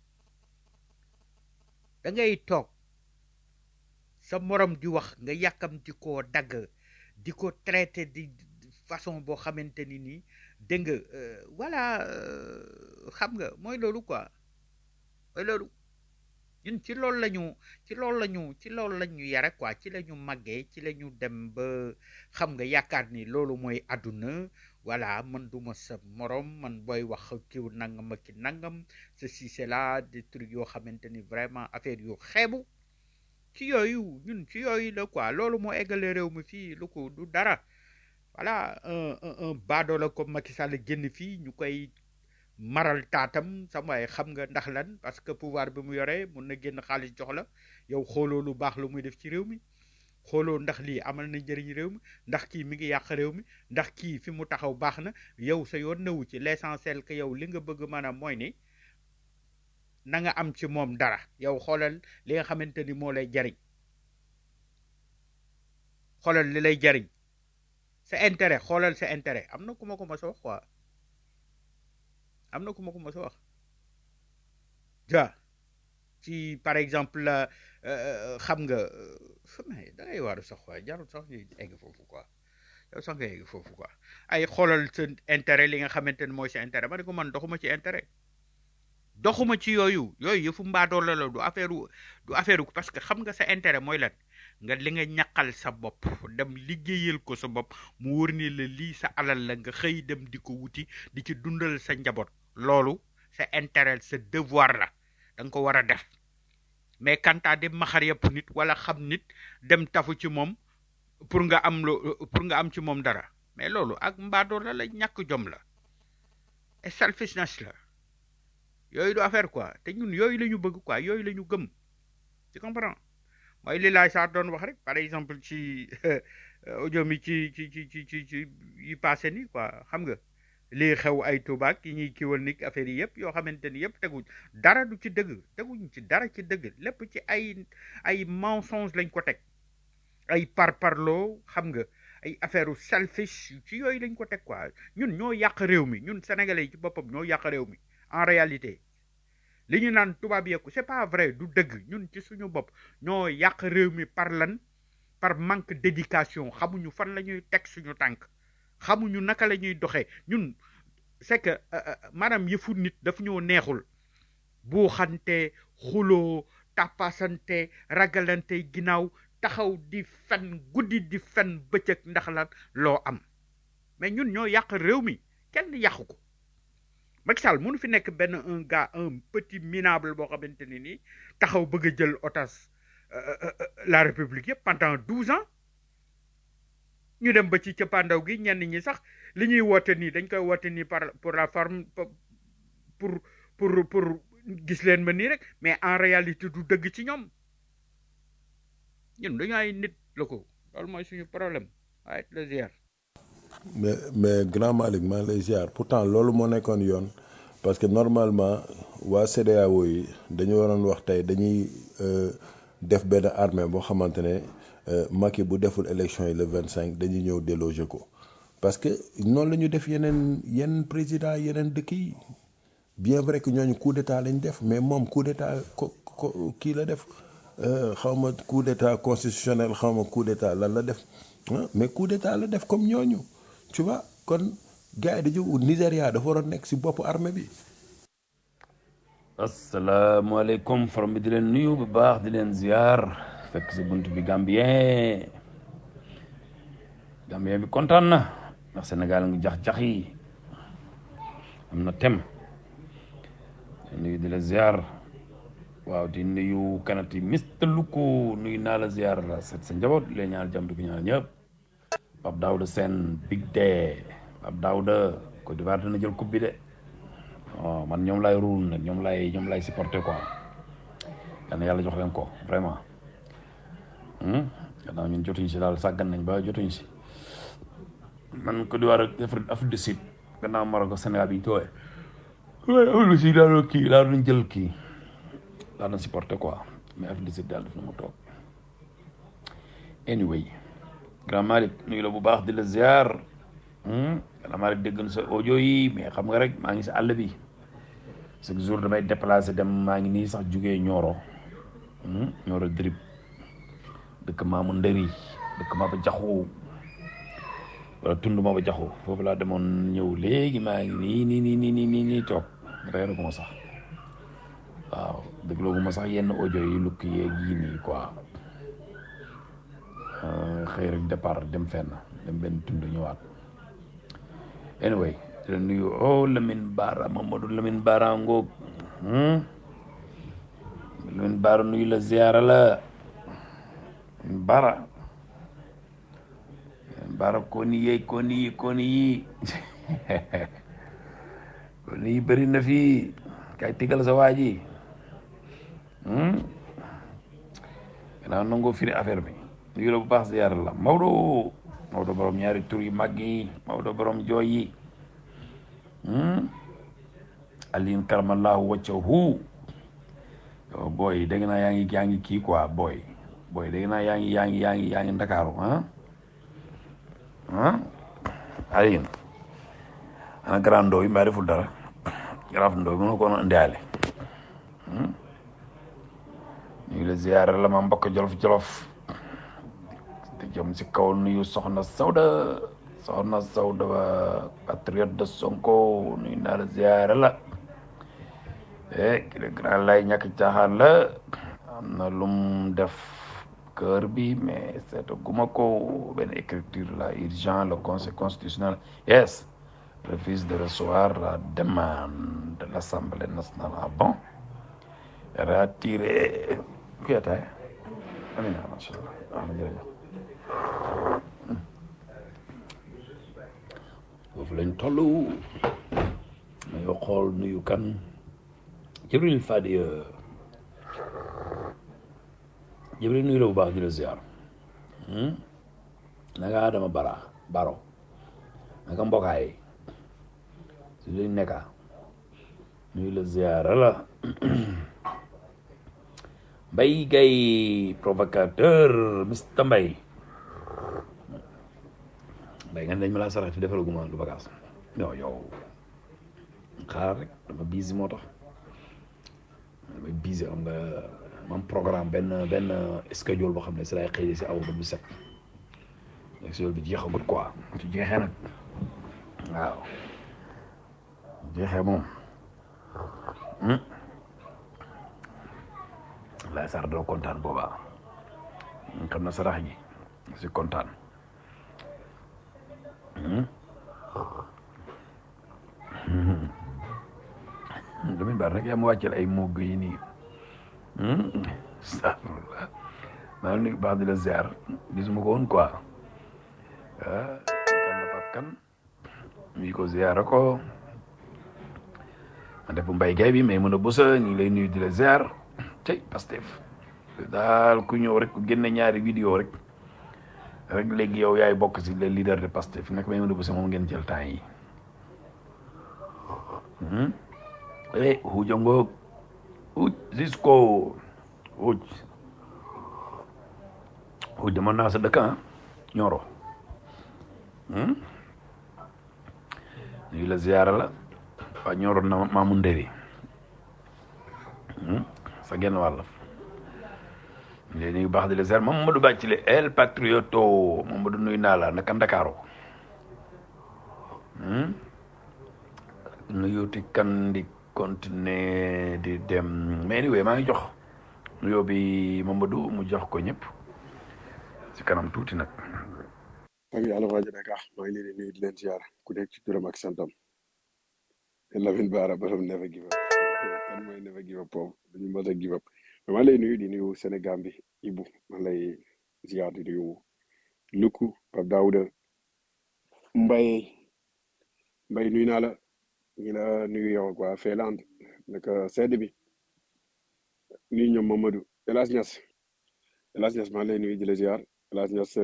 da ngay toog sa morom di wax nga yàkkamti koo dagg di ko traité di di façon boo xamante ni nii dégg nga euh, voilà euh, xam nga mooy loolu quoi mooy loolu ñun ci loolu la ñu ci loolu la ñu ci loolu la ñu yare quoi ci la ñu màggee ci la ñu dem ba xam nga yaakaar ni loolu mooy àdduna voilà man duma sa morom man booy wax kiw nangam ak ki nangam ceci c'est là des trucs yoo xamante ni vraiment affaire yu xeebu ci yooyu ñun ci yooyu la quoi loolu moo eggale réew mi fii lu ko du dara voilà un un un baadoola comme Macky Sall génn fii ñu koy maral taatam sama waay xam nga ndax lan parce que pouvoir bi mu yoree mun na génn xaalis jox la yow xooloo lu baax lu muy def ci réew mi xooloo ndax lii amal na njëriñ réew mi ndax kii mi ngi yàq réew mi ndax kii fi mu taxaw baax na yow sa yoon newu ci l'essentiel que yow li nga bëgg maanaam mooy ni na nga am ci moom dara yow xoolal li nga xamante ni moo lay jariñ xoolal li lay jariñ sa intérêt xoolal sa intérêt am na ku ma ko mos a wax quoi am na ku ma ko mos a wax ja ci par exemple la euh, xam nga euh, mais da ngay waaru sax quoi jarul sax ñuy egg foofu quoi yow sax nga egg foofu quoi ay xoolal sa intérêt li nga xamante ni mooy sa intérêt ma ne ko man doxuma ci intérêt doxuma ci yooyu yooyu yëfu mbaadoo la la du affaire du affaire parce que xam nga sa intérêt mooy lan nga li nga ñaqal sa bopp dem liggéeyal ko sa bopp mu wër ni la lii sa alal la nga xëy dem di ko wuti di ci dundal sa njaboot loolu sa intérêt sa devoir la da nga ko war a def mais kantaa di maxar yëpp nit wala xam nit dem tafu ci moom pour nga am lo pour nga am ci moom dara mais loolu ak mbaadoo la la ñàkk jom la et selfishness la yooyu du affaire quoi te ñun yooyu la ñu bëgg quoi yooyu la ñu gëm tu comprends mooy li laay saa doon wax rek par exemple ci audio mi ci ci ci ci ci ci yi passé ni quoi xam nga lii xew ay tubaak yi ñuy kiwal ni affaire yi yëpp yoo xamante ni yëpp teguñ dara du ci dëgg teguñ ci dara ci dëgg lépp ci ay ay mensonge lañ ko teg ay parparloo xam nga ay affaire u selfish ci yooyu lañ ko teg quoi ñun ñoo yàq réew mi ñun sénégalais yi ci boppam ñoo yàq réew mi en réalité li ñu naan tubaab yeeku c'est pas vrai du dëgg ñun ci suñu bopp ñoo yàq réew mi par lan par manque d'éducation xamuñu fan la ñuy teg suñu tànk xamuñu naka la ñuy doxee ñun c'est que maanaam yëfu nit daf ñoo neexul buuxante xuloo tàppasante ragalante ginnaaw taxaw di fen guddi di fen bëccëg ndax lan loo am mais ñun ñoo yàq réew mi kenn yàqu ko Macky Sall mënu fi nekk benn un gars un petit minable boo xamante ni nii taxaw bëgg a jël otage la république yëpp pendant douze ans ñu dem ba ci cëppaandaw gi ñenn ñi sax li ñuy woote nii dañ koy woote nii par pour la forme pour pour pour gis leen ma nii rek mais en réalité du dëgg ci ñoom ñun dañu ay nit la ko loolu mooy suñu problème waaye le ziar mais mais grand Malick maa ngi lay ziar pourtant loolu moo nekkoon yoon parce que normalement waa CEDEAO yi dañu waroon wax tey dañuy euh, def benn armée boo xamante ne euh, Macky bu deful élection yi le vingt cinq dañuy ñëw déloger ko parce que noonu la ñu def yeneen yeneen président yeneen dëkk yi bien vrai que ñooñu coup d'état lañ def mais moom coup d'état ko ko kii la def euh, xaw ma coup d'état constitutionnel xaw ma coup d'état lan la def ah mais coup d'état la def comme ñooñu tu vois kon gars yi dañu Nigéria dafa war a nekk si bopp armée bi. asalaamaaleykum forom bi di leen nuyu bu baax di leen ziar fekk si bunt bi Gambien Gambien bi kontaan na ndax Sénégal ngi jax-jax yi am na tem di nuyu di la ziar waaw di nuyu kanati Mister Luko nuyu naa la ziar la set sa njaboot di leen ñaanal jàmm di ko ñaanal ñëpp Pape Daouda Sène Big Day Pape Daouda Côte d'Ivoire dina jël coupe bi de waaw man ñoom laay ruul nag ñoom laay ñoom laay supporter quoi yal na yàlla jox leen ko vraiment gannaaw ñun jotuñ si daal sàggan nañ ba jotuñ si man Côte d'Ivoire ak Afrique Afrique du Sud gannaaw Maroc ak Sénégal bi ñu tooyee waaye Afrique du Sud daal kii laa doon jël kii laa doon supporter quoi mais Afrique du Sud daal daf na ma toog anyway grand Malick nuyu la bu baax di la ziar grand Malick dégg na sa audio yi mais xam nga rek maa ngi si àll bi chaque jour damay déplacé dem maa ngi nii sax jugee Nioro Nioro drip dëkk maamu ndëri dëkk maa ba jaxu wala tund maa ba jaxu foofu laa demoon ñëw léegi maa ngi nii nii nii nii nii nii nii toog reeru ma sax waaw dégloo ma sax yenn audio yi lukk yeeg yii nii quoi xëy rek départ dem fenn dem benn tund ñëwaat anyway di la nuyu oh Lamine Bara Mamadou Lamine Bara ngoog Lamine Bara nuyu la ziara la Lamine Bara Lamine Bara koni yeeg koni yi koni yi koni yi bëri na fii kay tigal sa waa ji gannaaw nangoo firi affaire bi nuyu la bu baax ziara la Maodo Maodo borom ñaari tur yu mag yi Maodo borom jooy yi Aline karamallahu waccahu yow booy dégg naa yaa ngi yaa ngi kii quoi booy booy dégg naa yaa ngi yaa ngi yaa ngi yaa ngi ndakaaru ah ah Aline ana grand ndoo yi mbaa deful dara grand ndoo bi mën ko ndiaale ñu ngi la ziyaare la ma mbokk jolof jolof di jëm si kaw nuyu soxna Sawda soxna Sawda ba patriote de Sonko nuyu naa la ziyaare la eh ki le grand lay ñàkk caaxaan la am na lum def cœur bi mais seeta guma ko benn écriture la urgent le conseil constitutionnel yes refuse de recevoir la demande de l'Assemblée nationale ah bon retiré kuy ataay amina macha allah ah jërëjëf foofu lañ toll mayoo xool nuyu kan Jibril Fadi Jibril nuyu la bu baax di la ziar naka Adama Bara Baro naka mbokkaay si luñ nekka nuyu la ziar la Mbay Gay provocateur Mr Mbay Mbay nga ne dañ ma laa sarax fi defal guma lu bagaas non yow xaar rek dama busy moo tax damay busy xam nga mam programme benn benn schedule boo xam ne si lay xëy si aw ba bu set schedule bi jeexagut quoi su jeexee nag waaw jeexee moom lay sar doo kontaan boobaa xam na sarax ji si kontaan Lamine Bara rek yaa ma wàccel ay mogg yi nii astafurlah maa ngi baax di la ziar gisuma ko woon quoi ah kan la Pape Kan ñu ko ziar ko ma def bu mbay gay bi mais mën a bësa ñu ngi lay nuyu di la ziar tey Pastef daal ku ñëw rek ku génne ñaari vidéo rek rek léegi yow yaay bokk si les leaders de Pastef nag may mën a bësa moom ngeen jël temps yi eh huuja ngoog huuj Cisco huuj huuj dama naa sa dëkk ah ñoro nuyu la ziyaara la waa ñoro na maamu ndëri sa genn wàll léegi nuyu baax di la ziyaar Mamadou Bàccile El Patrioto Mamadou nuyu naa la naka Ndakaaru nuyuuti kan di continuer di dem mais anyway maa ngi jox nuyoo bi Mamadou mu jox ko ñëpp ci kanam tuuti nag ak yàlla waa Dakar maa ngi leen di nuyu di leen ziar ku nekk ci turam ak santam Lamine Bara borom never give up kan mooy never give up boobu dañu mën a give up mais maa ngi lay nuyu di nuyu Sénégal bi Ibou maa ngi lay ziar di nuyu Luku Pape Daouda Mbaye Mbaye nuyu naa la ñu la nuyu yow ak waa Finlande naka sedd bi nuyu ñoom Mamadou El Hadj Niass El Hadj Niass maa ngi lay nuyu di la ziar El Hadj Niass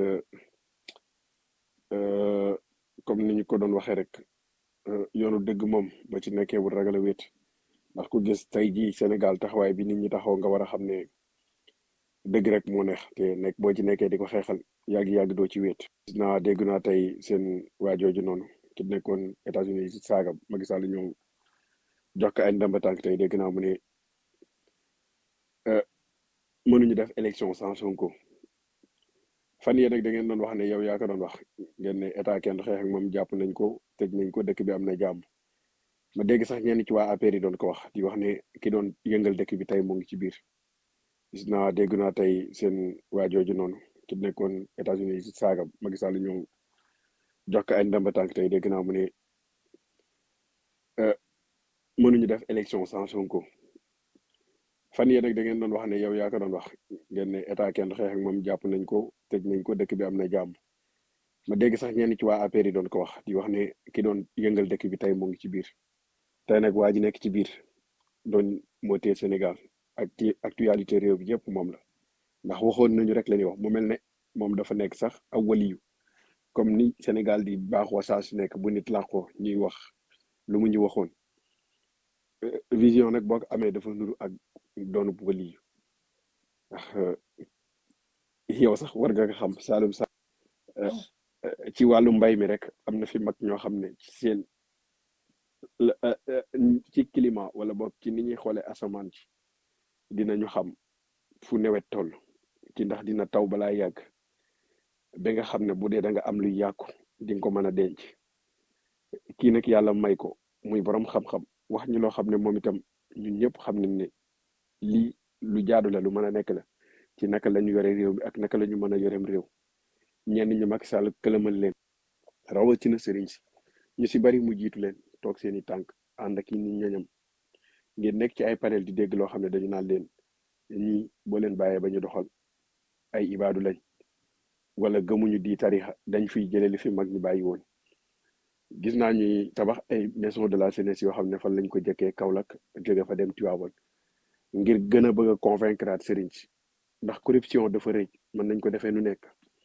euh, comme ni ñu ko doon waxee rek euh, yoonu dëgg moom ba ci nekkee wut ragal a wéet ndax ku gis tey jii Sénégal taxawaay bi nit ñi taxaw nga war a xam ne dëgg rek moo neex te nekk boo ci nekkee di ko xeexal yàgg-yàgg doo ci wéet gis naa dégg naa tey seen waajooju noonu ki nekkoon États-Unis ci saaga Macky Sall ñëw jox ko ay ndamba tànk tey dégg naa mu ne euh, mënuñu def élection sans Sonko fan yii rek da ngeen doon wax ne yow yaa ko doon wax ngeen ne état kenn du xeex ak moom jàpp nañ ko tëj nañ ko dëkk bi am na jàmm ma dégg sax ñenn ci waa APR yi doon ko wax di wax ne ki doon yëngal dëkk bi tey mu ngi ci biir gis naa dégg naa tey seen waa jooju noonu ki nekkoon États-Unis ci saaga Macky Sall ñëw jox ko ay ndamba tànk tey dégg naa mu ne euh, mënuñu def élection sans Sonko fan yii rek da ngeen doon wax ne yow yaa ko doon wax ngeen ne état kenn du xeex ak moom jàpp nañ ko tëj nañ ko dëkk bi am na jàmm ma dégg sax ñenn ci waa APR yi doon ko wax di wax ne ki doon yëngal dëkk bi tey mu ngi ci biir tey nag waa ji nekk ci biir doon moo téye Sénégal ak ci actualité réew bi yëpp moom la ndax waxoon nañu rek la ñuy wax mu mel ne moom dafa nekk sax aw waliyu comme ni Sénégal di baaxoo saa su nekk bu nit làqoo ñuy wax lu mu ñu waxoon Euh, vision nag boo ko amee dafa nuru ak doonu waliyu ndax euh, yow sax war nga ko xam Saalum sax euh, euh, ci wàllu mbay mi rek am na fi mag ñoo xam ne ci seen la- euh, euh, ci climat wala boog ci ni ñuy xoolee asamaan ci dinañu xam fu nawet toll ci ndax dina taw balaa yàgg ba nga xam ne bu dee da nga am luy yàqu di nga ko mën a denc kii nag yàlla may ko muy borom xam-xam wax ñu loo xam ne moom itam ñun ñëpp xam nañ ne lii lu jaadu la lu mën a nekk la ci naka la ñu yore réew mi ak naka la ñu mën a yoreem réew ñenn ñi Macky Sall këlëmal leen rawatina sëriñ si ñu si bari mu jiitu leen toog seen i tànk ànd ak i nit ñoñam ngeen nekk ci ay panel di dégg loo xam ne dañu naan leen ñii boo leen bàyyee ba ñu doxal ay ibaadu lañ wala gëmuñu di tarixa dañ fiy jëlee li fi mag ñi bàyyi woon gis naa ñuy tabax ay maison de la jeunesse yoo xam ne fan lañ ko jëkkee Kaolack jóge fa dem Tivaouane ngir gën a bëgg a convaincre at sëriñ si ndax corruption dafa rëy mën nañ ko defee nu nekk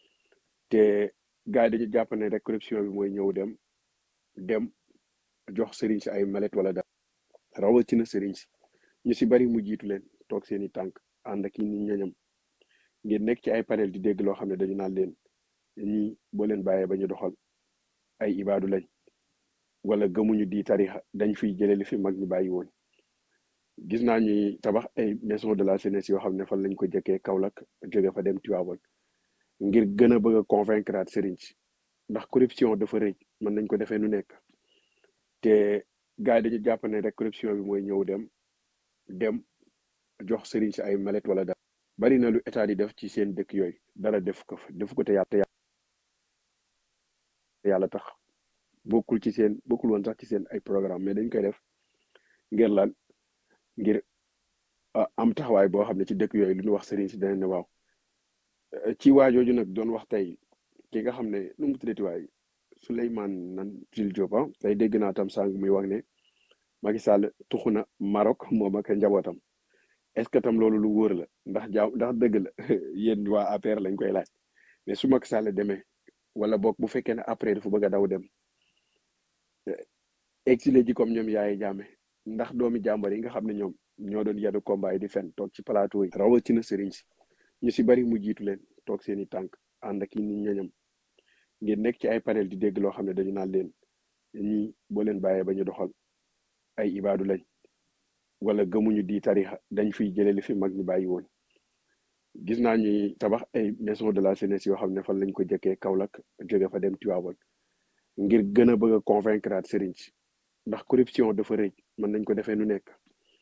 te gars yi dañu jàpp ne rek corruption bi mooy ñëw dem dem jox sëriñ si ay malet wala dara rawatina sëriñ si ñu si bari mu jiitu leen toog seen i tànk ànd ak i nit ñoñam ngeen nekk ci ay panel di dégg loo xam ne dañu naan leen ñii boo leen bàyyee ba ñu doxal ay ibaadu lañ wala gëmuñu di tarixa dañ fiy jëlee li fi mag ñi bàyyi woon gis naa ñuy tabax ay maison de la jeunesse yoo xam ne fan lañ ko jëkkee Kaolack jóge fa dem Tivaouane ngir gën a bëgg a convaincre at sëriñ si ndax corruption dafa rëy mën nañ ko defee nu nekk te gars yi dañu jàpp ne rek corruption bi mooy ñëw dem dem jox sëriñ si ay malet wala dara bari na lu état di def ci seen dëkk yooyu dara def ko fa def ko te yàlla te yàlla tax bokkul ci seen bokkul woon sax ci seen ay programme mais dañ koy def ngir lan ngir ah, am taxawaay boo xam ne ci dëkk yooyu lu ñu wax sëriñ si danañ ne waaw Eh, ci waajooju nag doon wax tey ki nga xam ne nu mu tuddati waay Souleymane nan Jules Diop ah tey dégg naa tam sàng muy wax ne Macky Sall tuxu na Maroc moom ak njabootam est-ce que tam loolu lu wóor la ndax jaaw ndax dëgg la yéen waa APR lañ koy laaj mais su Macky Sall demee wala boog bu fekkee ne après dafa bëgg a daw dem exilé ji comme ñoom yaay jaame ndax doomi jàmbar yi nga xam ne ñoom ñoo doon yadu combat yi di fen toog ci plateau yi rawatina sëriñ si ñu si bari mu jiitu leen toog seen i tànk ànd ak i nit ñoñam ngeen nekk ci ay panel di dégg loo xam ne dañu naan leen ñii boo leen bàyyee ba ñu doxal ay ibaadu lañ wala gëmuñu di tarixa dañ fiy jëlee li fi mag ñi bàyyi woon gis naa ñuy tabax ay maison de la jeunesse yoo xam ne fan lañ ko jëkkee Kaolack jóge fa dem Tivaouane ngir gën a bëgg a convaincre at sëriñ si ndax corruption dafa rëy mën nañ ko defee nu nekk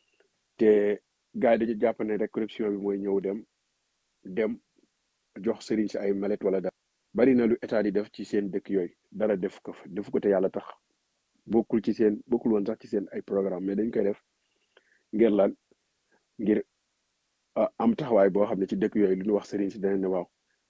te gars yi dañu jàpp ne rek corruption bi mooy ñëw dem dem jox sëriñ si ay malet wala dara bari na lu état di def ci seen dëkk yooyu dara def ko fa def ko te yàlla tax bokkul ci seen bokkul woon sax ci seen ay programme mais dañ koy def ngir lan ngir ah, am taxawaay boo xam ne ci dëkk yooyu lu ñu wax sëriñ si danañ ne waaw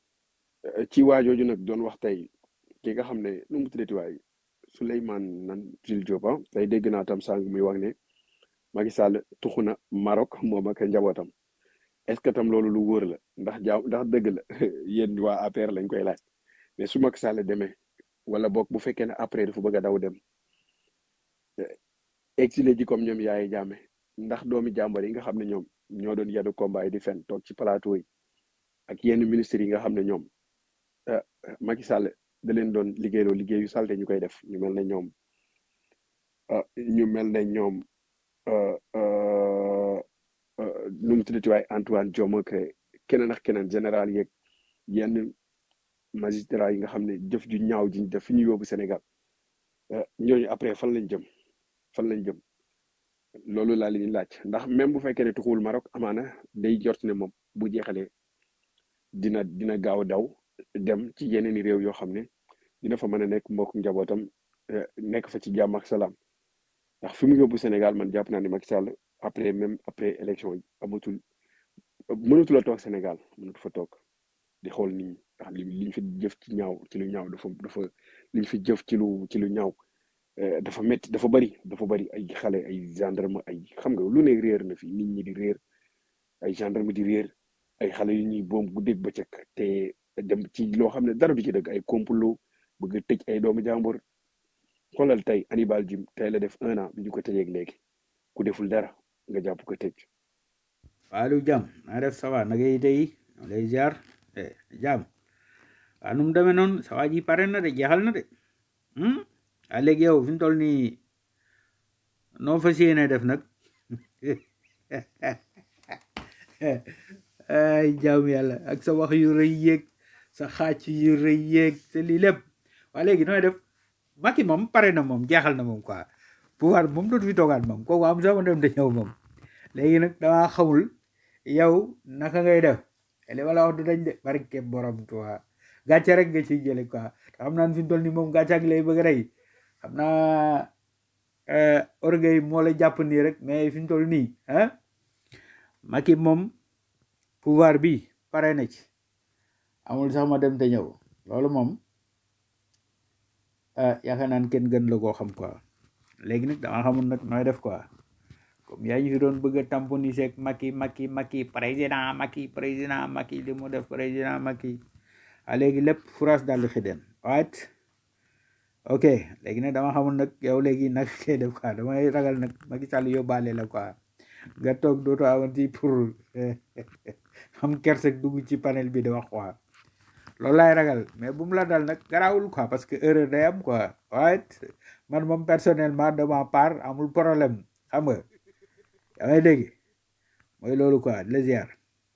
Eh, ci waajooju nag doon wax tey ki nga xam ne nu mu tuddati waay Souleymane nan Jules Diop ah tey dégg naa tam sàng muy wax ne Macky Sall tuxu na Maroc moom ak njabootam est-ce que tam loolu lu wóor la ndax jaaw ndax dëgg la yéen waa APR lañ koy laaj mais su Macky Sall demee wala boog bu fekkee ne après dafa bëgg a daw dem eh, exilé ji comme ñoom yaay jaame ndax doomi jàmbar yi nga xam ne ñoom ñoo doon yadu combat yi di fen toog ci plateau yi ak yenn ministres yi nga xam ne ñoom eh, Macky Sall da leen doon liggéeyloo liggéey yu salte ñu koy def ñu mel ne ñoom ah, ñu mel ne ñoom euh, euh, euh, nu mu tuddati waaye Antoine Diome ak keneen ak keneen général yeeg yenn magistrat yi nga xam ne jëf ju ñaaw ji ñu def fi ñu yóbbu Sénégal eh, ñooñu après fan lañ jëm fan lañ jëm loolu laa leen di laaj ndax même bu fekkee ne tuxuwul Maroc amaana day jort ne moom bu jeexalee dina dina gaaw a daw dem ci yeneen i réew yoo xam ne dina fa mën a nekk mbokk njabootam eh, nekk fa ci jàmm ak salaam ndax fi mu yóbbu Sénégal man jàpp naa ne Macky Sall après même après élection yi amatul mënatul a toog Sénégal mënatu fa toog di xool nit ñi ndax li liñ fi jëf ci ñaaw ci lu ñaaw dafa dafa liñ fi jëf ci lu ci lu ñaaw eh, dafa métti dafa bari dafa bari ay xale ay gendarme ay xam nga lu ne réer na fi nit ñi di réer ay gendarme di réer ay xale yu ñuy boom guddeeg bëccëg te dem ci loo xam ne dara du ci dëgg ay complot bëgg a tëj ay doomu jàmbur xoolal tey Hannibal Djim tey la def un an bi ñu ko tëjeeg léegi ku deful dara nga jàpp ko tëj Fallou Jam na def sawa naka yi tey lay ziar eh Jam waa nu mu demee noonu sawa ji pare na de jeexal na de hmm? ah léegi yow fi mu toll nii noo fas yéene def nag ay jaam yàlla ak sa wax yu rëy yeeg sa xàcc yu rëy yeeg sa lii lépp waa léegi nooy def Macky moom pare na moom jeexal na moom quoi pouvoir moom dootu fi toogaat moom kooku am sama dem da ñëw moom léegi nag damaa xamul yow naka ngay def li ma la wax du dañ de barke borom quoi gàcce rek nga ciy jële quoi te xam naa ne fi mu toll nii moom gàcce ak lay bëgg a rey xam naa euh, orgueil moo la jàpp nii rek mais fi mu toll nii ah Macky moom pouvoir bi pare na ci amul sax ma dem te ñëw loolu moom ah yaakaar naan kenn gën la koo xam quoi léegi nag dama xamul nag nooy def quoi comme yaa ñu fi doon bëgg a tamponiser ak Macky Macky Macky président Macky président Macky li mu def président Macky ah léegi lépp France daal di xideen right ok léegi nag dama xamul nag yow léegi nag kay def quoi damay ragal nag Macky Sall yóbbaale la quoi nga toog dootoo amati pour xam kerseg dugg ci panel bi di wax quoi loolu laay ragal mais bu mu la dal nag garaawul quoi parce que erreur day am quoi right man moom personnellement de ma part amul problème xam nga yaa may dégg mooy loolu quoi di la ziar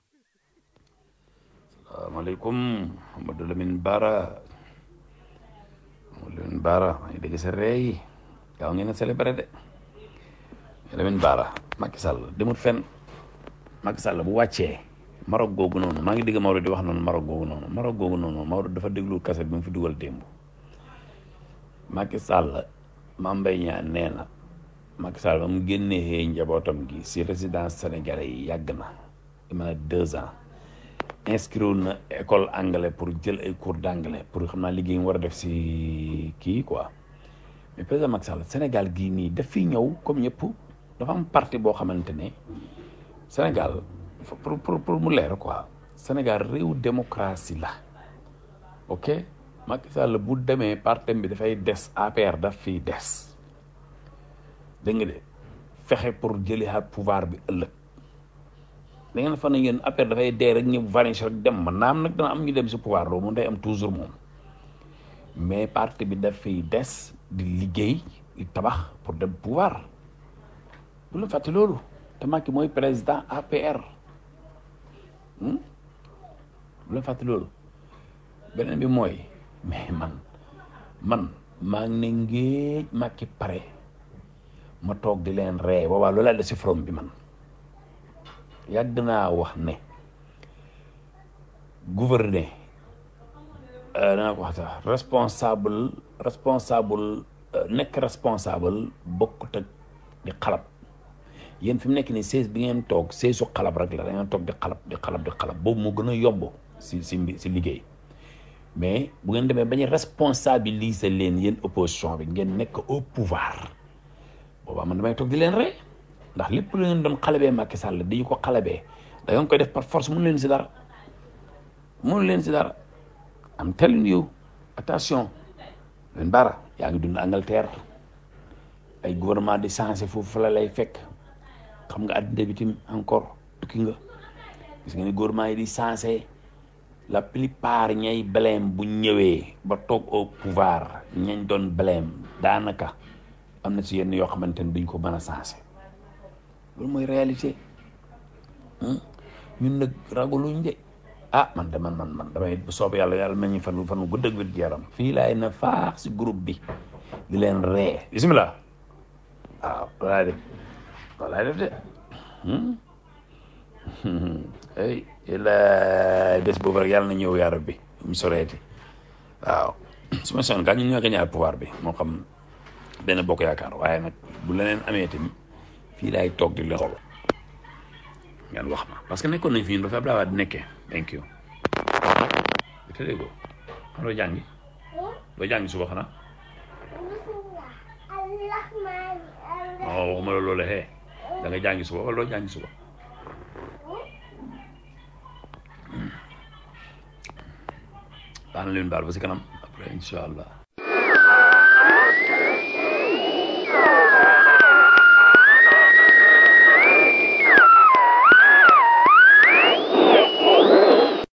salaamaaleykum Amadou Lamine Bara Amadou Lamine Bara maa ngi dégg sa rey gaaw ngeen a célébré de Lamine Bara Macky Sall demut fenn Macky Sall bu wàccee Maroc googu noonu maa ngi dégg Maodo di wax noonu Maroc googu noonu Maroc googu noonu Maodo dafa déglu kaset bi mu fi dugal démb Macky Sall Mame Mbaye Niang nee na Macky Sall ba mu génnee njabootam gi si résidence sénégalais yi yàgg na ima deux ans inscrire na école anglais pour jël ay cours d'anglais pour xam naa liggéey mu war a def si kii quoi mais président Macky Sall Sénégal gii nii daf fi ñëw comme ñëpp dafa am parti boo xamante ne Sénégal pour pour pour mu leer quoi Sénégal réew démocratie la ok Macky Sall bu demee partem bi dafay des APR daf fiy des dégg nga de fexe pour jëliwaat pouvoir bi ëllëg da ngeen fa ne yéen APR dafay dee rek ñu vanish rek dem man naam nag dana am ñu dem si pouvoir loolu moom day am toujours moom mais parti bi daf fiy des di liggéey di tabax pour dem pouvoir bu la fàtte loolu te Macky mooy président APR hmm? bu la fàtte loolu beneen bi mooy mais man man maa ngi ne ngéej Macky pare ma toog di leen ree boobaa loolu laa de si from bi man yàgg naa wax ne gouverner danaa ko wax sax responsable responsable nekk responsable bokkut ak di xalab yéen fi mu nekk nii seize bi ngeen toog seize su xalab rek la da ngeen toog di xalab di xalab di xalab boobu moo gën a yomb si si si liggéey mais bu ngeen demee bañ a responsabiliser leen yéen opposition bi ngeen nekk au pouvoir boobaa man damay toog di leen ree ndax lépp lu ngeen doon xalabee Macky Sall di ko xalabee da ngeen koy def par force mënu leen si dara mënu leen si dara am telling you attention leen bara yaa ngi dund Angleterre ay gouvernement di changé foofu fa la lay fekk xam nga addina bi tim encore tukki nga gis nga ni gouvernement yi di changé la plupart ñay blème bu ñëwee ba toog au pouvoir ñañ doon blème daanaka am na ci yenn yoo xamante ne duñ ko mën a changé loolu mooy réalité ñun nag ragaluñ de ah man de man man man damay bu soob yàlla yàlla nañu fan fan gudd ak wér yaram fii laay na faax si groupe bi di leen ree bisimilah waaw loolaay def loolaay def de ay la bés boobu rek yàlla na ñëw yaa rabbi mu soreeti waaw su ma soon gaa ñun ñoo gañaar pouvoir bi moo xam benn bokk yaakaar waaye nag bu leneen amee tamit fii laay toog di leen xool ngeen wax ma parce que nekkoon nañ fi ñun ba fi Abdoulaye Wade nekkee thank you te dégg xam doo jàngi doo jàngi suba xanaa non waxuma la loolu xee da nga jàngi suba wala doo jàngi suba baax na leen baal ba si kanam après incha allah